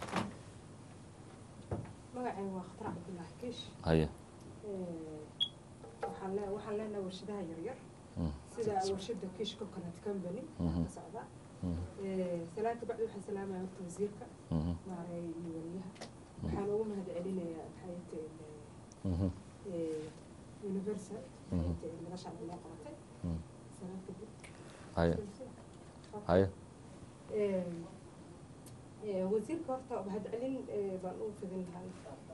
magacay waa khatar cabdullaahi kiish haye waxaan le waxaan leenahay warshadaha yaryar sida warshada kiish coconut company ka socda salaanta bacdi waxaan salaamaya horta wasiirka maaray iyo waliyaha waxaan ugu mahad celinayaa maxay tahay universal maxay tahay madashaan inoo qabatay salaanta guud haye haye wasiirka horta mahad celin baan u fidin lahay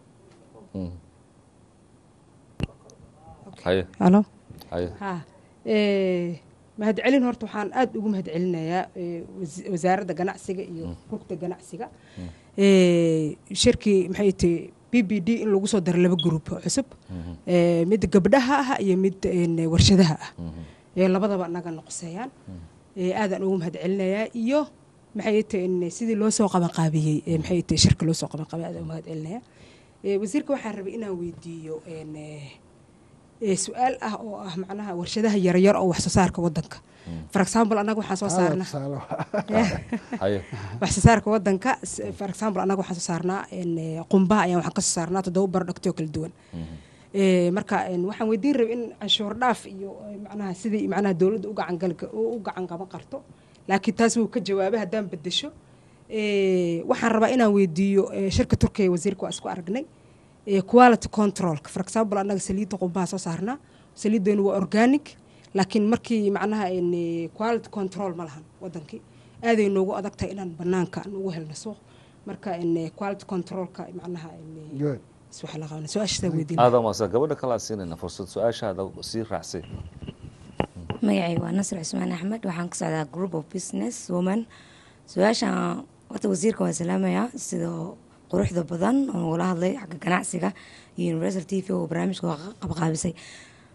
haye halo haye ha mahad celin horta waxaan aada ugu mahad celinayaa wasaaradda ganacsiga iyo rugta ganacsiga shirkii maxay tahay b b d in lagu soo daro laba gruub oo cusub mid gabdhaha ah iyo mid warshadaha ah labadaba naga noqoseeyaan aadaan ugu mahad celinayaa iyo maxay tahay sidii loo soo qabanqaabiyey maxay tahay shirka loo soo qabanqaabiyey aadaan ugu mahad celinayaa wasiirka waxaan rabay inaan weydiiyo su-aal ah oo ah macnaha warshadaha yaryar oo wax soo saarka wadanka for example annaga waxaan soo saarnaa haye wax soo saarka wadanka for example annaga waxaan soo saarnaa qumbaha ayaan waxaan ka soo saarnaa toddoba barodhagtoo kala duwan marka waxaan weydiin rabay in canshuur dhaaf iyo macnaha sidii macnaha dowladda u gacangal u gacan qaban karto laakiin taas wuu ka jawaabay haddaan bedesho waxaan rabaa inaan weydiiyo shirka turkiya wasiirka waa isku aragnay quality controlka for example annaga saliidda qumbaha soo saarnaa saliiddeenu waa organic laakiin markii macnaha quality control ma lahan wadankii aaday noogu adag tahay inaan banaanka aan ugu helno suuq marka quality controlka macnaha waxa la qabanay su-aashasaa weydiin aada umaasan gabadha kalaa siinaynaa fursad su-aashaada sii raacsay magacay waa nasr cusmaan axmed waxaan ka socdaa group of business woman su-aashan horta wasiirka waa salaamayaa sidoo quruxda badan oo nagula hadlay xagga ganacsiga iyo universal t v oo barnaamijka qabqaabisay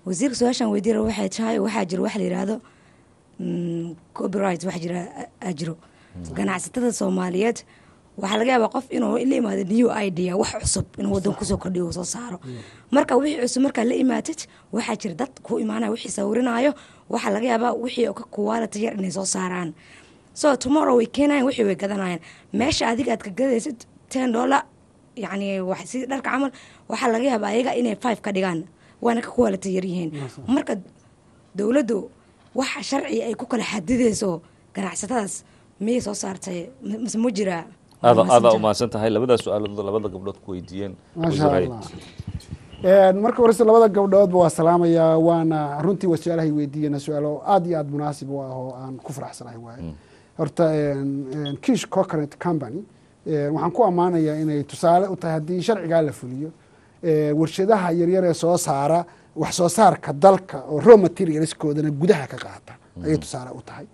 wasiirka su-aashaan weydiira waxay tahay waxaa jiro waxa la yidhaahdo mm, copyright waxa jira aa jiro ganacsatada soomaaliyeed waxaa laga yaabaa qof inuu la imaado new idea wax cusub inuu wadan kusoo kordhiyo uu soo saaro marka wixii cusub markaa la imaatid waxaa jira dad ku imaanaya wixii sawirinayo waxaa laga yaabaa wixii oo ka quality yar inay soo saaraan so tomorrow way keenayan wixii way gadanayaan meesha adiga aad ka gadaysid ten dollar yacni wax sidii dharka camal waxaa laga yaabaa ayaga inay five ka dhigaan waana ka quality yar yihiin marka dowladdu waxa sharci ay ku kala xadidayso ganacsatadaas miyay soo saartay m- mise ma jiraa aada Messenger. aada umahadsan tahay labadaas su-aalood labada gabdhood ku weydiiyeen maasha wasiir allah Een, marka horese labada gabdhoodba waa salaamayaa waana runtii waa su-aalahay weydiiyena su-aalo aad iyo aad munaasib u ah oo aan ku faraxsanahay waaye horta een, een, kish coconut company een, waxaan ku ammaanayaa inay tusaale u tahay haddii sharcigaa la fuliyo ee, warshadaha yaryar ee soo saara wax soo saarka dalka oo raw materialskoodana gudaha ka qaata ayay tusaale u tahay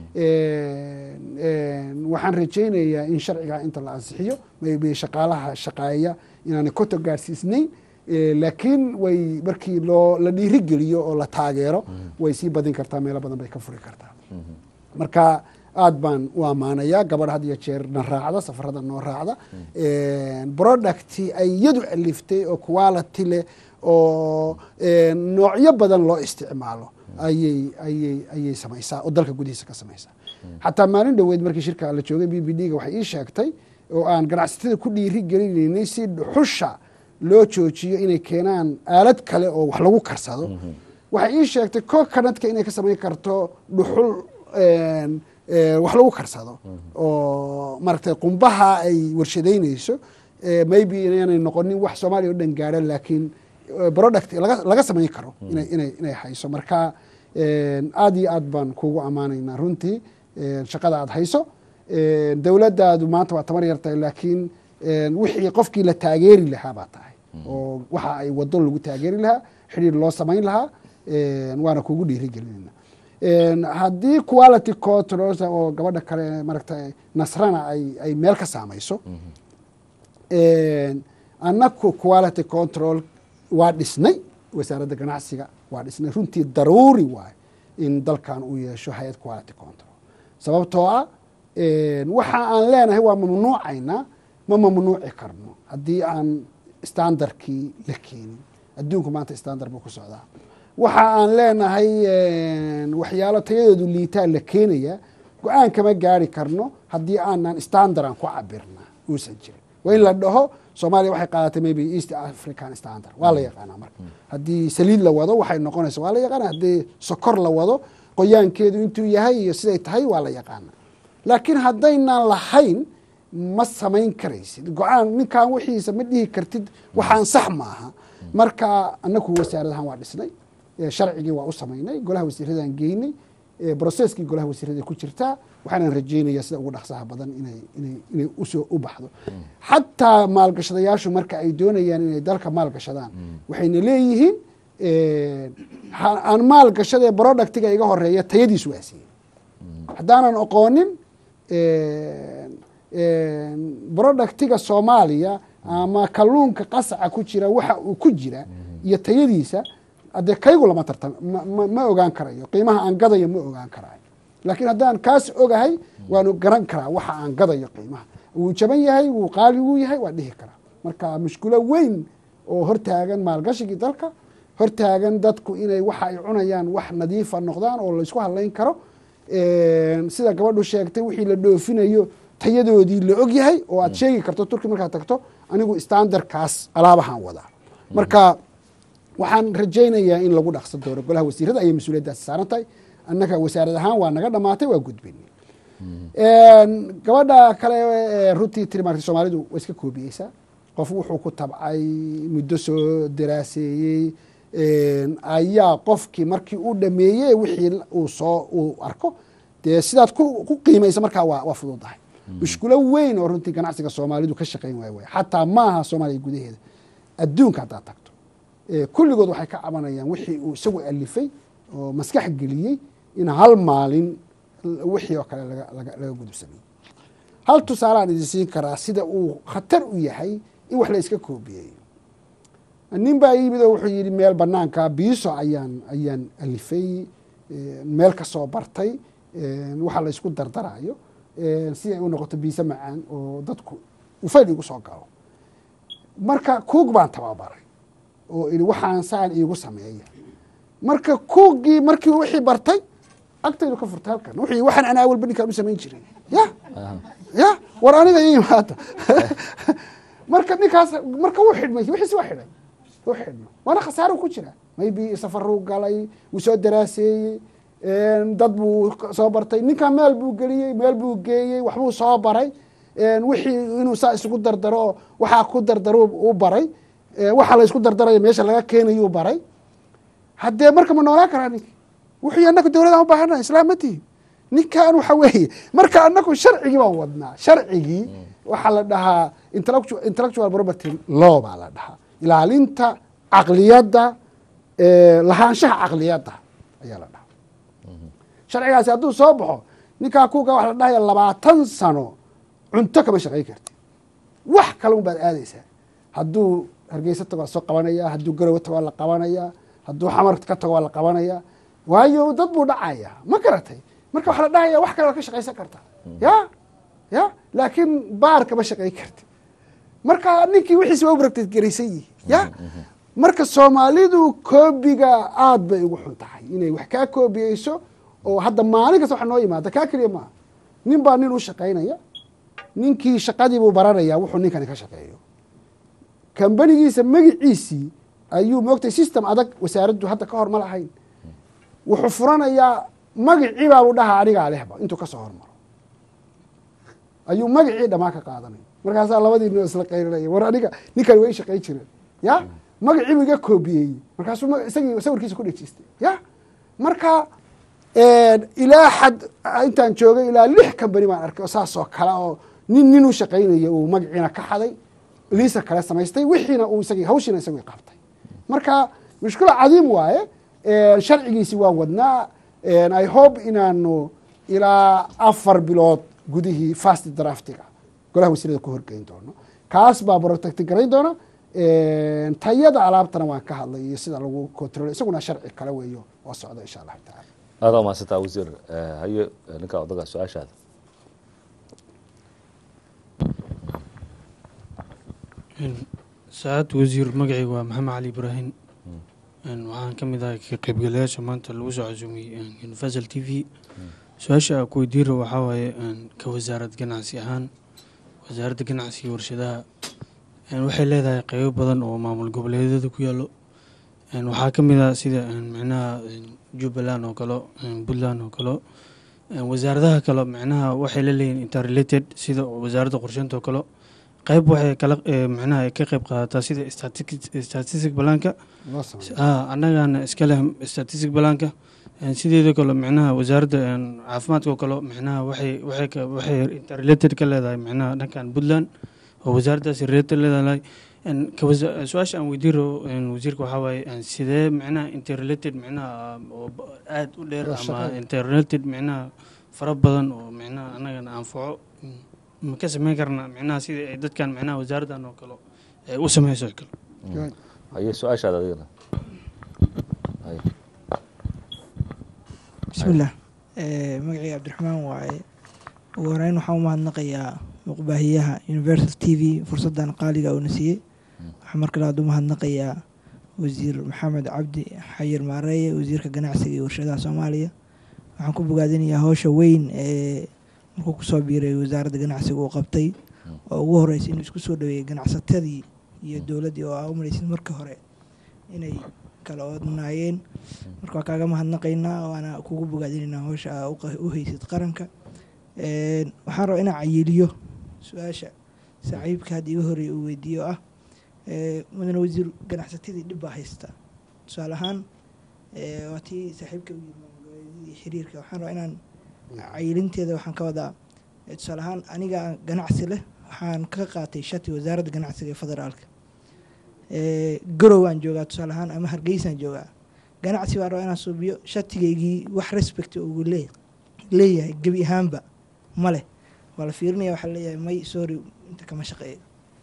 Een, een, waxaan rajaynayaa in sharcigaa inta la ansixiyo maybe shaqaalaha shaqaaya inaanay koto gaarsiisnayn Eh, laakiin way markii loo la dhiirigeliyo oo la taageero way sii badin kartaa meelo badan bay ka furi kartaa marka aad baan u ammaanayaa gabadh had iyo jeer na raacda safarada noo raacda producti ay iyadu aliftay oo quality leh oo een, noocyo badan loo isticmaalo ayay ayay ayay samaysaa oo dalka gudihiisa ka samaysaa xataa maalin dhoweed markii shirka la joogay b b d ga waxay ii sheegtay oo aan ganacsatada ku dhiiri gelinaynay si dhuxusha loo joojiyo inay keenaan aalad kale oo wax lagu karsado waxay ii sheegtay coconutka inay ka samayn karto dhuxul een, ee, wax lagu karsado oo maaragtay qumbaha ay warshadeynayso ee, maybe inaanay noqonin wax soomaaliya oo dhan gaadha laakiin eh, product laga laga samayn karo inay inay inay hayso marka een, aad iyo aad baan kugu ammaanaynaa runtii een, shaqada aad hayso een, dowladdaadu maanta waa tamar yartahay laakiin een, wixii qofkii la taageeri lahaa baa tahay oo waxa ay wado lagu taageeri lahaa xidhiir loo samayn lahaa een, waana kugu dhiirigelinayna Een, haddii quality control oo gabadha kale maaragtay nasrana ay ay meel ka saamayso Een, annaku quality control waa dhisnay wasaaradda ganacsiga waa dhisnay runtii daruuri waay in dalkan uu yeesho hay-ad quality control sababtoo ah een, waxa aan leenahay waa mamnuucaynaa ma mamnuuci karno haddii aan standardkii la keenin adduunku maanta standard buu ku socdaa waxa aan leenahay een, waxyaalo tayadoodu liitaa la keenaya go-aan kama gaari karno haddii aanan standard aan ku cabirna uusan jirin waa in la dhaho soomaaliya waxay qaadatay maybe east african standard waa la yaqaanaa marka haddii saliid la wado waxay noqonaysa waa la yaqaana haddii sokor la wado qoyaankeedu intuu yahay iyo siday tahay waa la yaqaana laakiin haddaynan lahayn ma samayn karaysid go-aan ninkan wixiisa ma dhihi kartid waxaan sax maaha marka anaku wasaaradahan waa dhisnay ee sharcigii waa u samaynay golaha wasiiradaan geynay ee broseskii golaha wasiirada ku jirtaa waxaanan rajaynayaa sida ugu dhaqsaha badan inay inay inay usoo u baxdo xataa maalgashadayaashu marka ay doonayaan inay dalka maalgashadaan waxayna leeyihiin ha- aan maalgashadee productiga iga horeeya tayadiisu waa siiyey haddaanan oqoonin productiga soomaaliya ama kalluunka qasaca ku jira waxa uu ku jira iyo tayadiisa adee kaygu lama tartam ma- ma- ma ogaan karayo qiimaha aan gadayo ma ogaan karayo laakiin haddaan kaas ogahay waanu garan karaa waxa aan gadayo qiimaha wuu jaban yahay wuu qaali wuu yahay waa dhihi karaa marka mushkulo weyn oo hortaagan maalgashigii dalka hortaagan dadku inay waxa ay cunayaan wax nadiifa noqdaan oo laysku hadlayn karo sida gabadhu sheegtay wixii la dhoofinayo tayadoodii la og yahay oo aad sheegi karto turki markaad tagto anigu standardkaas alaabahaan wadaa marka waxaan rajaynayaa in lagu dhaqsan doono golaha wasiirada ayay mas-uuliyaddaasi saaran tahay annaga wasaarad ahaan waa naga dhamaatay waa gudbin gabadha kale ee runtii tiri maarta soomaalidu waa iska koobiyeysaa qof wuxuu ku tabcay muddo soo daraaseeyey ayaa qofkii markii uu dhameeyey wixii uu soo uu arko dee sidaad ku ku qiimaysa markaa waa waa fududahay mushkulo weyn oo runtii ganacsiga soomaalidu ka shaqayn waay waay xataa maaha soomaaliya gudaheeda adduunka haddaad tagto kulligood waxay ka cabanayaan wixii uu isagu alifay oo maskax geliyey in hal maalin wixii oo kale laga laga laga gudubsamay hal tusaalaan idin siin karaa sida uu khatar u yahay in wax la iska koobiyeeyo nin baa yimid oo wuxuu yidhi meel banaanka biiso ayaan ayaan alifay meel ka soo bartay waxa la isku dardarayo si ay u noqoto biise macaan oo dadku ufayl igu soo galo marka kuug baan tababaray oo idhi waxaan saan iigu sameeya marka kuugii markii wixii bartay agtaydu ka furtay halkan wuxuu yidhi waxaan anaa walba ninkaan u samayn jiray ya ya war aniga ii imaada marka ninkaas marka wuu xidhmay wixiisi waa xidhay wuu xidhmay waana khasaaro ku jira maybe safaruu galay wuu soo daraaseeyey dad buu soo bartay ninkan meel buu geliyey meel buu geeyey waxbuu soo baray wixii inuu saa isugu dardaro waxaa ku dardaro u baray waxa la isku dardarayo meesha laga keenayuu baray haddee marka ma noolaan karaa ninki wuxuu annaku dowladaan u baahana islaam ma tihin ninkan waxa weeye marka annaku sharcigii baan wadnaa sharcigii waxaa la dhahaa intellectual property law baa la dhahaa ilaalinta caqliyadda lahaanshaha caqliyadda ayaa la dhahaa sharcigaasi hadduu soo baxo ninkaa kuuga waxa la dhahaya labaatan sano cunto kama shaqayn karti wax kale un baad aadaysaa hadduu hargeysa tago waa soo qabanaya hadduu garowe tago waa la qabanaya hadduu xamar ka tago waa la qabanaya waayo dad buu dhacaya ma garatay marka waxaa la dhahaya wax kale waa ka shaqaysan karta ya ya laakiin baar kama shaqayn karti marka ninkii wixiisi waa u baragteed garaysan yihi ya marka soomaalidu koobiga aad bay ugu xun tahay inay wax kaa koobiyeyso oo hadda maalin kasta waxa noo yimaada kaa keliya maaha nin baa nin u shaqaynaya ninkii shaqadii buu baranaya wuxuu ninkani ka shaqeeyo kambanigiisa magiciisii ayuu moogtay system adag wasaaraddu hadda ka hor ma lahayn wuxuu furanayaa magacii baa buu dhahaa anigaa lehba intuu kasoo hormaro ayuu magacii dhamaa ka qaadanay markaasaa labadii nin isla qayrinaya war aniga ninkan way shaqayn jireen ya magacii buu iga koobiyeeyey markaasuu isagii sawirkiisa ku dhejistay ya marka ilaa xad intaan joogay ilaa lix kambani baan arkay oo saas oo kale oo nin nin u shaqaynaya uu magaciina ka xaday liisa kale samaystay wixiina uu isagii hawshiina isagii qabtay marka mushkilo cadiim waaye sharcigiisi waa wadnaa i hope inaanu ilaa afar bilood gudihii fast draftiga golaha wasiirada ku horgeyn doono kaas baa protecti garayn doona tayada alaabtana waan ka hadlay iyo sida lagu control isaguna sharci kale weeyo oo socda insha allahu taala aada umahadsantaa wasiir haye ninka odaga su-aashaada saacad wasiir magacayga waa maxamed cali ibraahim waxaan ka mid ahay ka qaybgalayaasha maanta lagu soo casuumiyey universal t v su-aasha a ku weydiin rabo waxaa waaye ka wasaarad ganacsi ahaan wasaaradda ganacsiga warshadaha waxay leedahay qeybo badan oo maamul goboleedyada ku yaalo waxaa ka mid ah sida micnaha jubbaland oo kale puntland oo kale wasaaradaha kale micnaha waxay la leeyihin interrelated sida wasaaradda qorsheynta oo kale qeyb waxay kala micnaha ay ka qeyb qaadataa sida statistic balaanka annagana iska leh statistic balaanka sideeda kale micnaha wasaaradda caafimaadka oo kale micnaha waxay waxay waxay interrelated ka leedahay micnaha dhankan puntland oo wasaaraddaas related leedahay su-aasha aan weydiin rabo wasiirka waxaa waaye sidee micnaha interrelated micnaha oo aada u dheer ama interrelated micnaha fara badan oo micnaha annagana anfaco ma ka sameyn karnaa micnaha sida ay dadkan micnaha wasaaraddan oo kale ay u sameyso kale haye su-aashaada adigana haye bismillaah magacii cabdiraxmaan waaye ugu horeyn waxaan u mahadnaqayaa muqbaahiyaha universal t v fursaddan qaaliga uuna siiyey waxaa mar kale aad u mahadnaqayaa wasiir maxamed cabdi xayir maareeye wasiirka ganacsiga iyo warshadaha soomaaliya waxaan ku bogaadinayaa howsha weyn ee markuu kusoo biiray wasaaradda ganacsiga uu qabtay oo ugu horreysay inuu isku soo dhaweeyey ganacsatadii iyo dowladdii oo aa u malaysid marka hore inay kala oodnaayeen marka waa kaaga mahadnaqaynaa waana kugu bogaadinaynaa howsha aa u haysid qaranka waxaan rabaa inaan cayiliyo su-aasha saaxiibka hadda iga horeeya uu weydiiyo ah mudane wasiir ganacsatadii dhib baa haysta tusaale ahaan waa tii saaxiibka u yiri xiriirka waxaan rabaa inaan cayilinteeda waxaan ka wadaa tusaale ahaan aniga ganacsi leh waxaan ka qaatay shati wasaaradda ganacsiga ee federaalka garowaan joogaa tusaale ahaan ama hargeysaan joogaa ganacsi baan rabaa inaan suubiyo shatigaygii wax respect ugu lee leeyahay gebi ahaanba ma leh waa la fiirinaya waxaa leeyahay may sorry inta kama shaqeeyo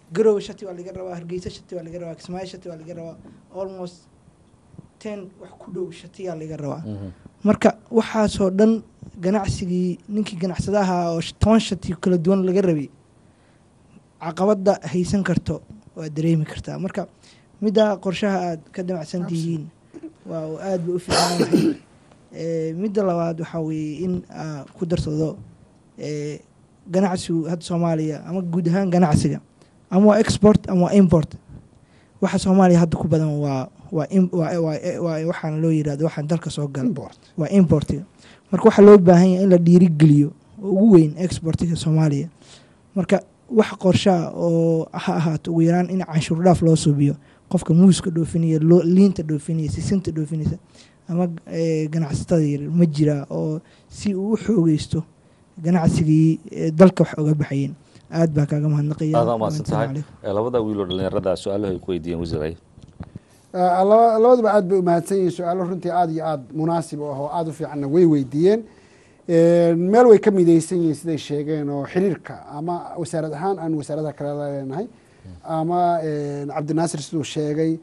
garowe shati waa laga rabaa hargeysa shati waa laga rabaa kismaayo shati waa laga rabaa almost ten wax ku dhow shatiyaa laga rabaa marka waxaasoo dhan ganacsigii ninkii ganacsadaha oo sh- toban shati kala duwan laga rabay caqabada haysan karto waa dareemi kartaa marka middaa qorshaha aad ka damacsan tihiin waa uu aad ba u fiican yahay Eh, midda labaad waxaa weeye in aa ku darsado eh, ganacsigu hadda soomaaliya ama guud ahaan ganacsiga ama waa export ama waa import waxa soomaaliya hadda ku badan waa waa im- waa- waa- waa- waxaana loo yirahdo waxaan dalka soo gala import waa importiga marka waxaa loo baahan yahay in la dhiirigeliyo oo ugu weyn exportiga soomaaliya marka wax qorshaa oo ha ahaato ugu yaraan in canshuur dhaaf loo suubiyo qofka muuska dhoofinaya loo- liinta dhoofinaya sisinta dhoofinaysa ama eh, ganacsatada yaryar ma jiraa oo si uu u xoogeysto ganacsigii eh, dalka wax oga baxayeen aad baa kaaga mahadnaqaya aada umahadsan Assalaamu tahay calaykum. Eh, labada wiiloo dhalinyarada su-aalaha ay ku weydiiyeen wasiiray Ah, laba- labaduba aad bay umahadsan yihiin su-aalo runtii aad iyo aad munaasib u ah oo aad u fiicanna way weydiiyeen meel way ka midaysan yihiin siday sheegeen oo xiriirka ama wasaarad ahaan aan wasaaradaha kale leenahay ama cabdinaasir siduu sheegay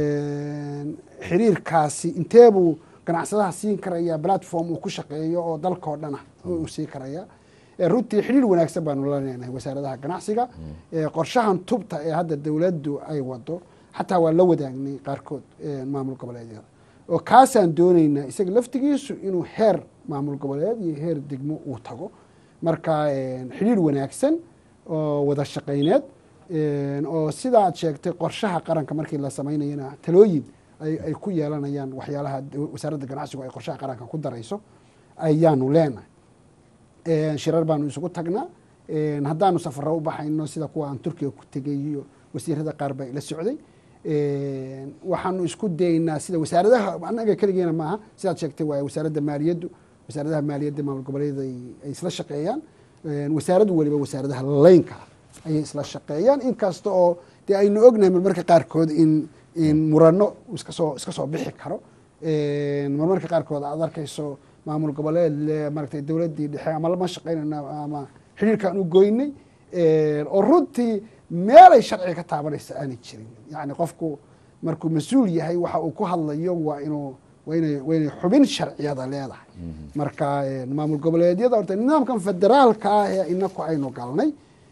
xiriirkaasi intee buu ganacsadaha siin karaya platform uu ku shaqeeyo oo dalkao dhan ah uu sii karaya runtii xiriir wanaagsan baanu la leenahay wasaaradaha ganacsiga qorshahan tubta ee hadda dowladdu ay wado xataa waa la wadaagnay qaarkood maamul goboleedyada oo kaasaan doonaynaa isaga laftigiisu inuu heer maamul goboleed iyo heer degmo uu tago marka xidhiir wanaagsan oo wada shaqayneed oo sida aad sheegtay qorshaha qaranka markii la samaynayana talooyin ay ku yeelanayaan waxyaalaha wasaaradda ganacsigu ay qorshaha qaranka ku darayso ayaanu leenahay shirar baanu isugu tagnaa haddaanu safaro u baxayno sida kuwa aan turkiga ku tegay iyo wasiirada qaar baa ila socday waxaanu isku daynaa sida wasaaradaha annaga keligeena maaha sidaad sheegtay waa wasaaradda maaliyaddu wasaaradaha maaliyadda maamul goboleed ay isla shaqeeyaan wasaaraddu weliba wasaaradaha laynka ayay isla shaqeeyaan inkasta oo dee aynu ognahay marmarka qaarkood in in murano iskasoo iska soo bixi karo marmarka qaarkood aad arkayso maamul goboleed le maaragtay dowladdii dhexe ama lama shaqeynayna ama xidhiirkaan u goynay oo runtii meelay sharciga ka taabanaysa aanay jirin yacni qofku markuu mas-uul yahay waxa uu ku hadlayo waa inuu waa inay waa inay xubin sharciyada leedahay marka maamul goboleedyada horta nidaamkan federaalka ah ee inaku aynu galnay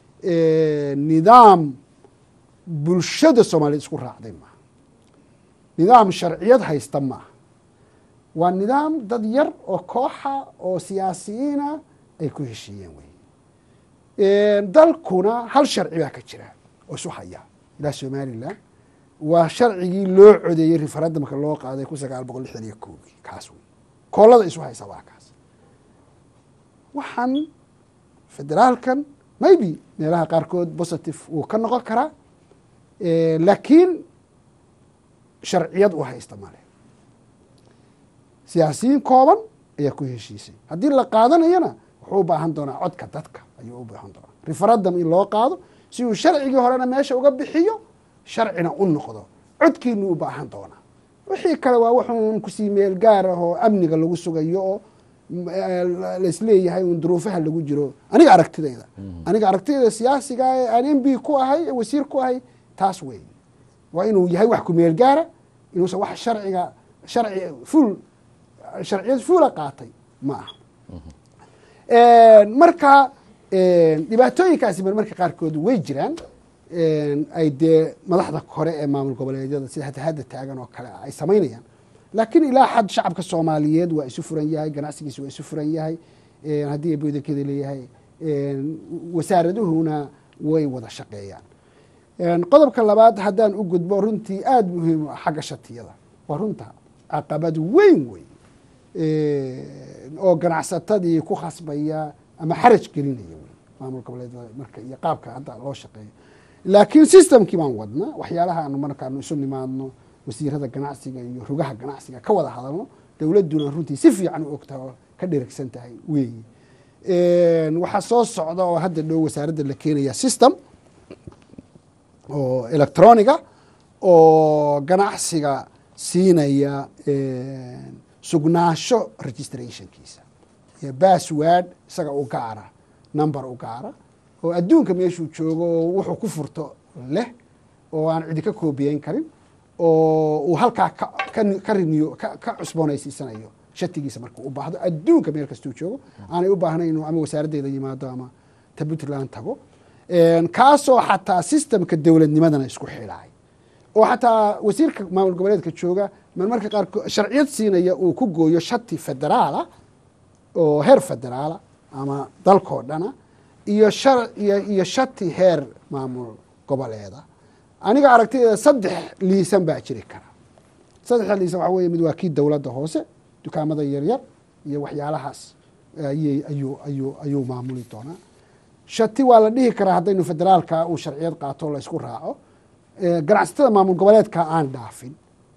nidaam bulshada soomaaliyeed isku raacday maaha nidaam sharciyad haysta maaha waa nidaam dad yar oo kooxa oo siyaasiyiina ay ku heshiiyeen wey dalkuna hal sharci baa ka jira oo isu haya ilaa somalilan waa sharcigii loo codeeyey referendumka loo qaaday kun sagaal boqol lixdan iyo koogii kaas wey koolada isu haysa waa kaas waxaan federaalkan maybe meelaha qaarkood positive wuu ka noqon karaa laakiin sharciyad u haysta male siyaasiyiin kooban ayaa ku heshiisay haddii la qaadanayana wuxuu u baahan doonaa codka dadka ayuu u baahan doonaa referendum in loo qaado si uu sharcigii horena meesha uga bixiyo sharcina u noqdo codkiinu u baahan doonaa wixii kale waa wuxuun kusii meel gaar ah oo amniga lagu sugayo oo laisleeyahay un duruufaha lagu jiro aniga aragtidayda aniga aragtidayda siyaasiga ee aan m b ku ahay ee wasiir ku ahay taas wey waa inuu yahay wax ku meel gaara inuusan wax sharciga sharci fuul sharciyad fuula qaatay ma aha marka dhibaatooyinkaasi marmarka qaarkood way jiraan ay dee madaxda kore ee maamul goboleedyada sida hata hadda taagan oo kale ay samaynayaan laakiin ilaa xad shacabka soomaaliyeed waa isu furan yahay ganacsigiisa waa isu furan yahay haddii bodakeeda leeyahay wasaaraduhuna way wada shaqeeyaan qodobka labaad haddaan u gudbo runtii aada muhiim u ah xagga shatiyada waa runta caqabad weyn wey oo ganacsatadii ku khasbaya ama xaraj gelinaya wey maamul goboleedyada marka iyo qaabka hadda loo shaqeeyo laakiin systemkii baan wadnaa waxyaalaha aanu markaanu isu nimaadno wasiirada ganacsiga iyo rugaha ganacsiga ka wada hadalno dowladduna runtii si fiican u ogtaha oo ka dherigsan tahay weeyi waxaa soo socda oo hadda dhow wasaaradda la keenaya system oo electroniga oo ganacsiga siinaya sugnaasho registrationkiisa iyo bassword isaga u gaara number u gaara oo adduunka meeshuu joogo oo wuxuu ku furto leh oo aan cidi ka koobiyeyn karin oo uu halkaa ka ka- ka riniyo ka ka cusboonaysiisanayo shatigiisa markuu u baahdo adduunka meel kastuu joogo aanay u baahnayn inuu ama wasaaraddeeda yimaado ama ta puntland tago Een, kaasoo xataa sistemka dowladnimadana isku xidhaay oo xataa wasiirka maamul goboleedka jooga marmarka qaarkood sharciyad siinaya uu ku gooyo shati federaala oo heer federaala ama dalkoo dhana iyo shar iyo iyo shati heer maamul goboleeda aniga aragtideeda saddex liisan baa jiri kara saddexda liisan waxaa weeye mid waa kii dowladda hoose dukaamada yaryar iyo waxyaalahaas ayay ayuu ayuu ayuu maamuli doonaa shati waa la dhihi karaa haddaynu federaalka uu sharciyad qaato la isku raaco Eh, ganacsatada maamul goboleedka aan dhaafin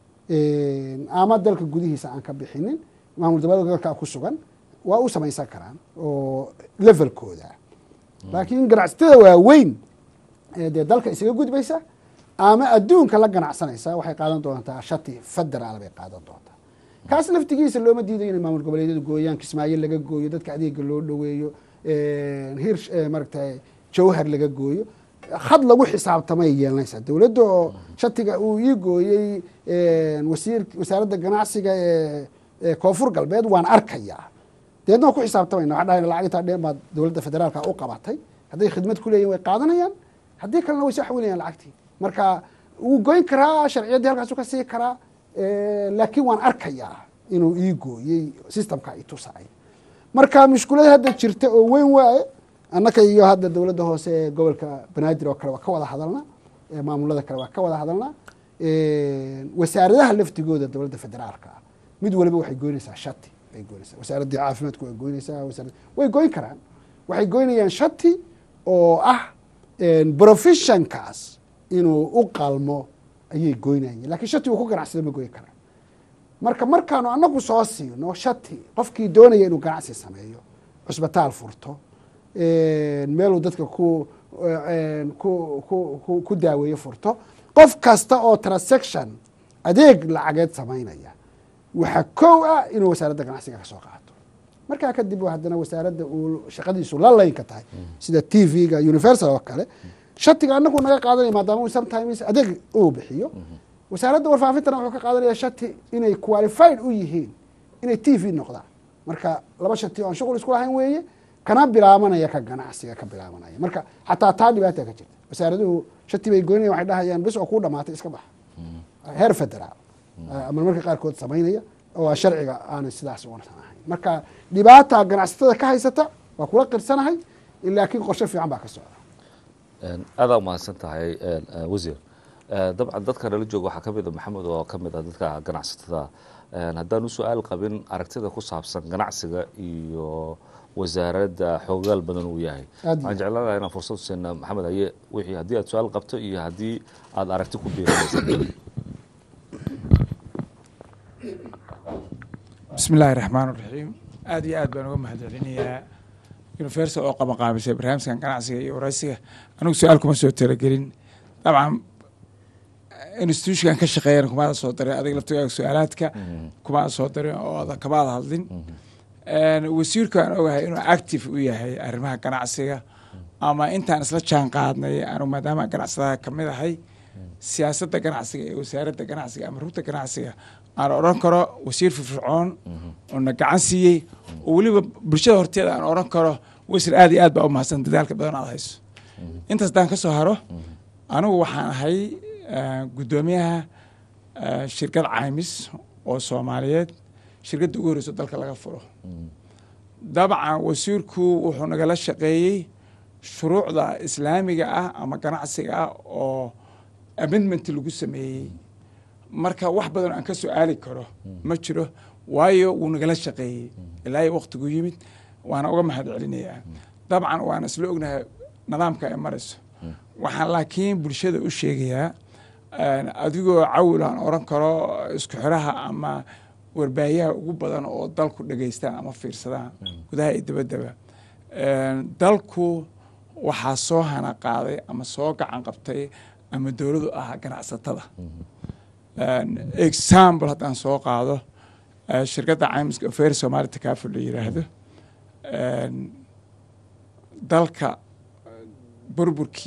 ama dalka gudihiisa aan ka bixinin maamul goboleedka ku sugan waa u samaysan karaan oo levelkooda laakiin ganacsatada waaweyn ee dee dalka isaga gudbaysa ama adduunka la ganacsanaysa waxay qaadan doontaa shati federaal bay qaadan doontaa kaas laftigiisa looma diidayo inay maamul goboleedyadu gooyaan kismaayo laga gooyo dadka adeega loo dhoweeyo hir maaragtay jawhar laga gooyo had lagu xisaabtamay yeelanaysaa dowladda oo shatiga uu ii gooyey wasiir wasaaradda ganacsiga ee ee koonfur galbeed waan arkayaa deedna waan ku xisaabtamayna waxaa dhahayna lacag intaa dheer baad dowladda federaalka u qabatay hadday khidmad ku leeyihin way qaadanayaan haddii kalena way soo xawilayaan lacagtii marka wuu goyn karaa sharciyaddii halkaasu ka sii karaa laakiin waan arkayaa inuu ii gooyey systemka i tusay marka mushkulada hadda jirta oo weyn waaye annaka iyo hadda dowladda hoose ee gobolka banaadir oo kale waa ka wada hadalnaa maamulada kale waa ka wada hadalnaa wasaaradaha laftigooda dowladda federaalka ah mid waliba waxay goynaysaa shati bay goynaysaa wasaaraddii caafimaadku way goynaysaa wasaarad way goyn karaan waxay goynayaan shati oo ah professionkaas inuu u qalmo ayay goynayeen lakiin shati uu ku ganacsado ma goyn karaan marka markaanu anagu soo siino shati qofkii doonaya inuu ganacsi sameeyo cusbitaal furto meeluu dadka ku ku ku ku daaweeyo furto qof kasta oo transaction adeeg lacageed samaynaya waxaa kow ah inuu wasaaradda ganacsiga ka soo qaato markaa kadib haddana wasaaradda uu shaqadiisu la laynka tahay sida t v-ga universal oo kale shatiga anagu naga qaadanaya maadaama uu sometimes adeeg uu bixiyo wasaaradda warfaafintana wuxuu ka qaadanaya shati inay qualified u yihiin inay t v noqdaan marka laba shati oo aan shuqul isku lahayn weeye kana bilaabanaya ka ganacsiga ka bilaabanaya marka xataa taa dhibaata ka jirta wasaaraduhu shati bay goynaya waxay dhahayaan bis oo kuu dhamaatay iska bax heer federaal ama marka qaarkood samaynaya oo sharciga aanay sidaas usan ahayn marka dhibaata ganacsatada ka haysata waa kula qirsanahay laakiin qorshe fiican baa ka socda aadaa umahadsan tahay wasiir dabcan dadka nala jooga waxaa kamid a maxamed oo kamid ah dadka ganacsatada haddaan u su-aal qabin aragtida ku saabsan ganacsiga iyo wasaaradda xoogaal badan uu yahay waxaan jeclaan lahaa inaan fursad siina maxamed haye wixii haddii aad su-aal qabto iyo haddii aada aragti ku biirinaysa bismi illaahi raxmaan raxiim aad iyo aad baan uga mahad celinayaa universal oo qabanqaabisay barnaamijkan ganacsiga iyo waraysiga anigu su-aal kuma soo talagelin dabcan institutionkan ka shaqeeyana kumaada soo darin adiga laftigaaga su-aalaadka kumaada soo darin oo kamaada hadlin wasiirku aan ogahay inuu active u yahay arrimaha ganacsiga ama intaan isla jaan qaadnay anu maadaama ganacsadaha kamid ahay siyaasadda ganacsiga iyo wasaaradda ganacsiga ama rugta ganacsiga aan odhan karo wasiir firfircoon oo na gacan siiyey oo weliba bulshada horteeda aan odhan karo wasiir aad iyo aad baa u mahadsan dadaalka badan aad hayso intaas daan ka soo haro anigu waxaan ahay guddoomiyaha shirkad caymis oo soomaaliyeed shirkadda ugu horeyso dalka laga furo dabcan wasiirku wuxuu nagala shaqeeyey shuruucda islaamiga ah ama ganacsiga ah oo amendment lagu sameeyey marka wax badan aan ka su-aali karo ma jiro waayo wuu nagala shaqeeyey ilaa iyo waqtigu yimid waana uga mahad celinayaa dabcan waana isla ognahay nidaamka ay marayso waxaan laakiin bulshada u sheegayaa adigoo cawil aan oran karo isku xiraha ama warbaayaha ugu badan oo dalku dhegeystaan ama fiirsadaan gudaha iyo dabaddaba dalku waxaa soo hana qaaday ama soo gacan qabtay ama dowladu ahaa ganacsatada example haddaan soo qaado shirkadda caymiska ofer somaali takaful la yiraahdo dalka burburkii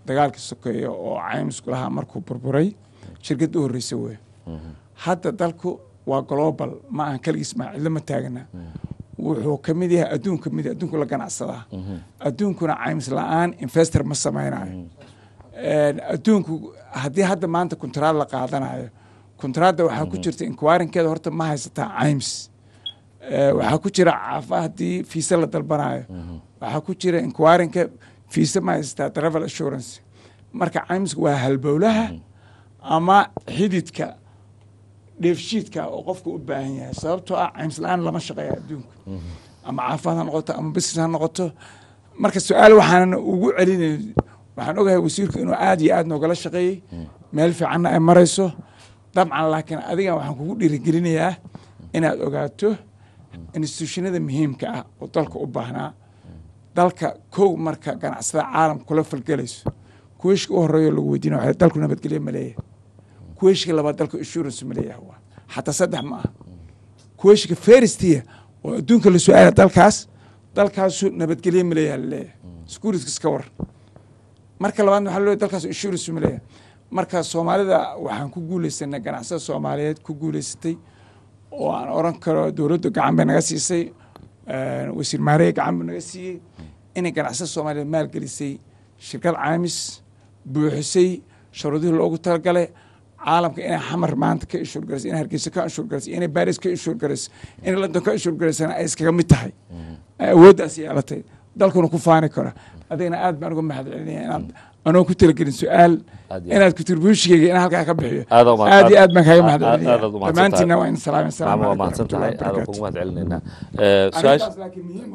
dagaalkii sokeeya oo caymisku lahaa markuu burburay shirkadda u horreysa wey hadda dalku waa global ma ahan keligiis maa cidlo ma taagana wuxuu ka mid yahay adduun ka mid yahay adduunku la ganacsadaa adduunkuna caymis la-aan investor ma samaynayo adduunku haddii hadda maanta kuntaraad la qaadanayo kuntaraadda waxaa ku jirta inquirinkeeda horta ma haysataa caymis waxaa ku jira caafa haddii fiise la dalbanayo waxaa ku jira inquirinka fiise ma haysataa travel assurance marka caymisku waa halbowlaha ama xididka dheefshiidka oo qofka u baahan yahay sababtoo ah caymis la-aan lama shaqeeya adduunka ama caafimaad ha noqoto ama business ha noqoto marka su-aal waxaanan ugu celinay waxaan ogahay wasiirku inuu aad iyo aad noogala shaqeeyey meel fiicanna ay marayso dabcan laakiin adigan waxaan kugu dhiirigelinayaa inaad ogaato institutionada muhiimka ah oo dalka u baahnaa dalka kow marka ganacsada caalam kula falgelayso kuweyshka u horeeyo lagu weydiina waxay dalku nabadgelyo ma leeyahay kuweyshka labaad dalka insurance ma leeyahay waa xataa saddex ma aha kuweyshka feristiya oo adduunka la su-aala dalkaas dalkaasu nabadgelyo ma leeyahay laleeyahay securities iska war marka labaadna waxaa laleeyahay dalkaas insurance ma leeyahay marka soomaalida waxaan ku guuleysanay ganacsada soomaaliyeed ku guuleysatay oo aan oran karo dowladdu gacan bay naga siisay wasiir maareye gacan buu naga siiyey inay ganacsada soomaaliyeed maalgelisay shirkad caamis buuxisay sharuudihii loogu talagalay caalamka inay xamar maanta ka inshuur garayso inay hargeysa ka inshuur garayso inay baris ka inshuur garayso inay london ka inshuur garaysana ay iskaga mid tahay ay awooddaas yeelatay dalkuna ku faani karo adigana aad baan uga mahad celinaya inaad anoo ku talagelin su-aal inaad contributionkeyga in halkaa ka bixiyo aad iyo aad baan kaaga mahad celinaya dhammaantiina waa in salaamay salaam waa mahadsan tahay aad kugu mahad celinaynaa arrintaas laakiin muhiim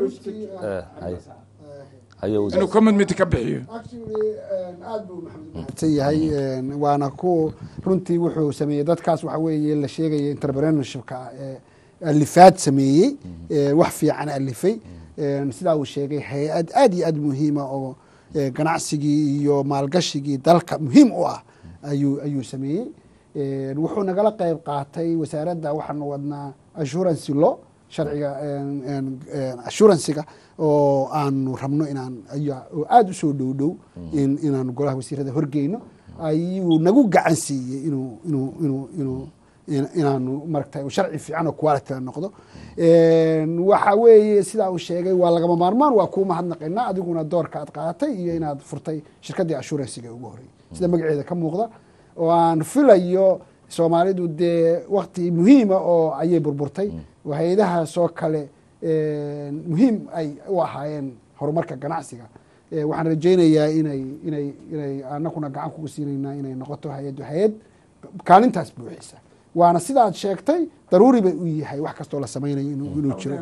inuu commitment ka bixiyo aad buu mahadsan yahay waana ku runtii wuxuu sameeyey dadkaas waxa weeye la sheegaya entrepreneurshipka alifaad sameeyey wax fiican alifay sidaa uu sheegay hay-ad aad iyo aad muhiima oo ganacsigii iyo maalgashigii dalka muhiim u ah ayuu ayuu sameeyey wuxuu nagala qeyb qaatay wasaaradda waxaanu wadnaa assurance law sharciga assuransiga oo aanu rabno inaan oo aada usoo dhow dhow inaanu golaha wasiirada horgeyno ayuu nagu gacan siiyey inuu inuu inuu inuu inaanu maragtay sharci fiican oo quality noqdo waxa weeye sidaa uu sheegay waa lagama maarmaan waa kuu mahadnaqaynaa adiguna doorka aad qaadatay iyo inaad furtay shirkaddii assuransiga ugu horreeyey sida magaceeda ka muuqda oo aan filayo soomaalidu dee wakti muhiima oo ayay burburtay hay-adahaasoo kale muhiim ay u ahaayeen horumarka ganacsiga waxaan rajaynayaa inay inay inay anakuna gacan kuga siinaynaa inay noqoto hay-addu hay-ad kaalintaas buuxisa waana sidaad sheegtay daruuri bay u yahay wax kastoo la samaynayo inuu jiro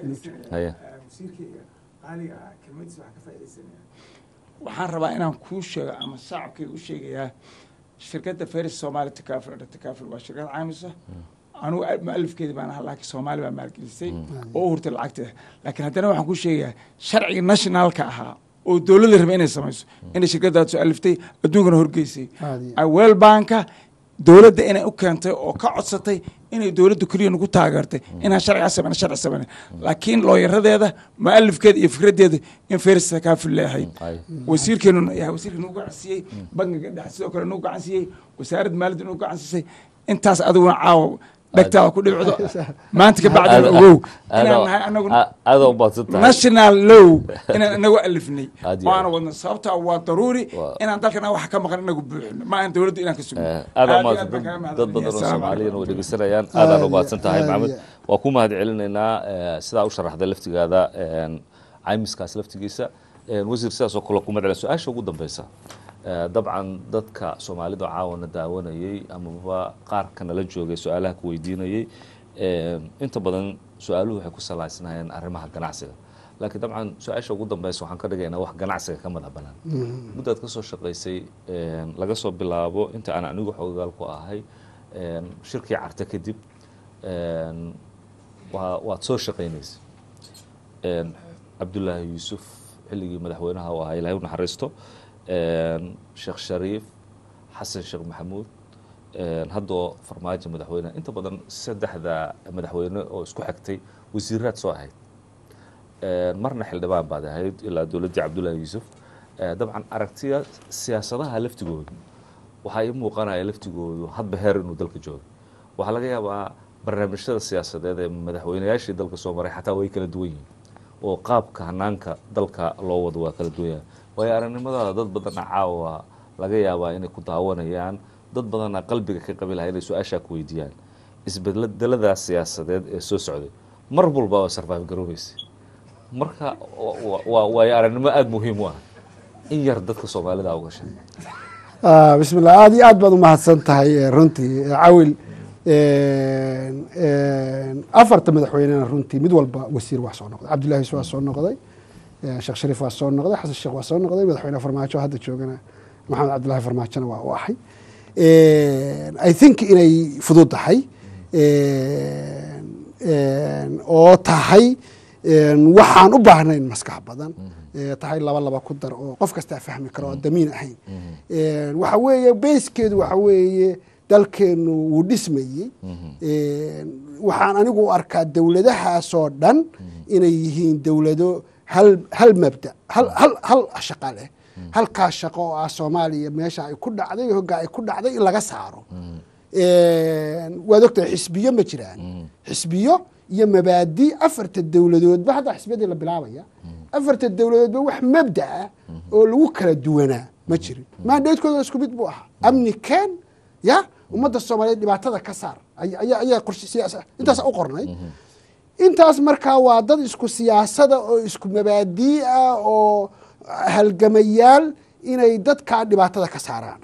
waxaan rabaa inaan kuu sheego ama shacabkayga u sheegayaa shirkadda feris soomaali takaaful takaaful waa shirkad caamisa anugu mualifkeedi baan ahaa laakiin soomaali baa maalgelisay oo u hurtay lacagteeda laakiin haddana waxaan kuu sheegayaa sharciga nationalka ahaa oo dowladda raba inay samayso inay shirkaddaad soo aliftay adduunkana horgeysay well banka dowladda inay u keentay oo ka codsatay inay dowladda keliya nagu taageertay inaan sharcigaa samayna sharci samayna laakiin looyaradeeda mualifkeeda iyo fikraddeeda in feris takaaful leeyahay wasiirkeenu wasiirka nagu gacansiiyey bangiga dhex sidoo kale nagu gacansiiyey wasaaradda maaliyadda nagu gacansiisay intaas adiguna caawa dhegtaada ku dhibcdo maanta ka bacdina ogow inaan nahay anagu aada u baadsan tahay national low inaan inagu alifnay waana wadna sababtaa waa daruuri inaan dalkana wax ka maqan inagu buuxino ma aan dowladda inaan ka sugno aada umaadsan dad badan oo soomaaliyana way dhegeysanayaan aadaan u mahadsan tahay maxamed waa ku mahad celinaynaa sidaa u sharaxday laftigaada caymiskaas laftigiisa wasiir sidaas oo kale ku mahad celin su-aasha ugu dambeysa dabcan dadka soomaalida caawana daawanayey amaba qaarka nala joogay su-aalaha ku weydiinayey inta badan su-aaluhu waxay ku salaysnaayeen arrimaha ganacsiga laakiin dabcan su-aasha ugu dambeysa waxaan ka dhigaynaa wax ganacsiga ka madax banaan muddaad ka soo shaqaysay laga soo bilaabo inta aan anigu xoogaal ku ahay shirkii carta kadib waa waad soo shaqaynaysay cabdullaahi yuusuf xilligii madaxweynaha u ahaa ilahay u naxariisto sheekh shariif xasan sheekh maxamuud haddoo farmaajo madaxweyne inta badan saddexda madaxweyne oo isku xigtay wasiiraad soo ahayd marna xildhibaan baad ahayd ilaa dowladdii cabdullaahi yuusuf Eh, dabcan aragtiya siyaasadaha laftigoodu waxaa ii muuqanaya laftigoodu hadba heer inuu dalka joogo waxaa laga yaabaa barnaamijyada siyaasadeed ee madaxweynayaashii dalka soo maray xataa way kala duwan yihiin oo qaabka hanaanka dalka loo wado waa kala duwan yahay waayo aragnimadaada dad badana caawa laga yaabaa inay ku daawanayaan dad badana qalbiga ka qabi lahaa inay su-aashaa ku weydiiyaan isbedeladaas siyaasadeed ee soo socday mar walba waa sarfaaf garoobaysa marka wa- wa- waa waayo aragnimo aada muhiim u ah in yar dadka soomaalida uga sheeg Ah, bismillah aad iyo aad baad umahadsan tahay eh, runtii Eh, cawil een, een, afarta madaxweynena runtii mid walba wasiir waa soo noqday cabdullaahi waa soo noqday eh, sheekh shariif waa soo noqday xasan sheekh waa soo noqday madaxweyne farmaajo hadda joogana maxamed cabdullaahi farmaajona waa u ahay Een, i think inay fudud tahay Een, een, oo tahay een, waxaan u baahnayn maskax badan Eh, tahay laba laba ku dar oo qof kastaa fahmi karo oo damiin ahayn Een, waxa weeye beyskeedu waxa weeye dalkeenu wuu dhismayey Een, waxaan anigu u arkaa dowladahaasoo dhan inay yihiin dowlado hal hal mabda hal hal hal shaqo leh halkaa shaqo oo ah soomaaliya meesha ay ku dhacday hoggaa ay ku dhacday in laga saaro Een, waad ogtahay xisbiyo ma jiraan xisbiyo iyo mabaadi afarta dowladoodba hadda xisbiyadii la bilaabaya afarta dowladoodba wax mabda ah oo lagu kala duwanaa ma jirin maandheedkooda isku mid buu ahaa amni keen ya ummadda soomaaliyeed dhibaatada ka saar ay- ayaa ayaa qorshe siyaasa intaas u qornay intaas markaa waa dad isku siyaasada oo isku mabaadii ah oo halgamayaal inay dadkaa dhibaatada ka saaraan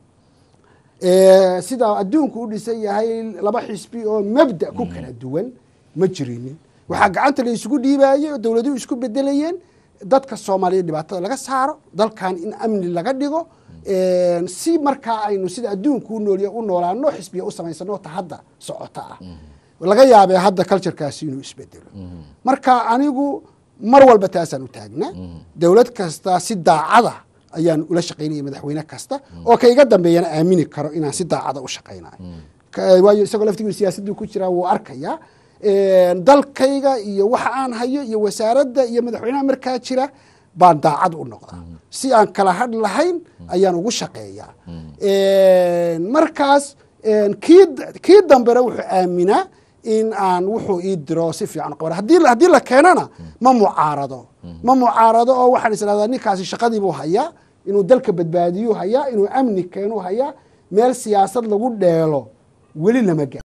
Eh, sidaa adduunku u dhisan yahay laba xisbi oo mabda ku kala duwan ma jirinin waxaa gacanta la isugu dhiibayey oo dowladuhu isku bedelayeen dadka soomaaliyeed dhibaatada laga saaro dalkan in amni laga dhigo Een, si markaa aynu sida adduunku u noolya u noolaano xisbiya u samaysano ta hadda socota ah laga yaabee hadda culturekaasi inuu isbedelo marka anigu mar walba taasaan u taagnaa dowlad kasta si daacada ayaan ula shaqaynaya madaxweyne kasta oo ka iga dambeeyana aamini karo inaan si daacada u shaqaynayo Ka- waayo isagoo laftigiisu siyaasaddu ku jiraa wuu arkayaa Een, dalkayga iyo waxa aan hayo iyo wasaaradda iyo madaxweynaha markaa jira baan daacad u noqdaa si aan kala hadh lahayn ayaan ugu shaqeeyaa Een, markaas een, kii kii dambena wuxuu aaminaa in aan wuxuu ii diro si fiican u qaban haddii la- haddii la keenana ma mucaarado ma mucaarado oo waxaan is idhahdaa ninkaasi shaqadiibuu hayaa inuu dalka badbaadiyuu hayaa inuu amni keenuu hayaa meel siyaasad lagu dheelo weli lama gaaro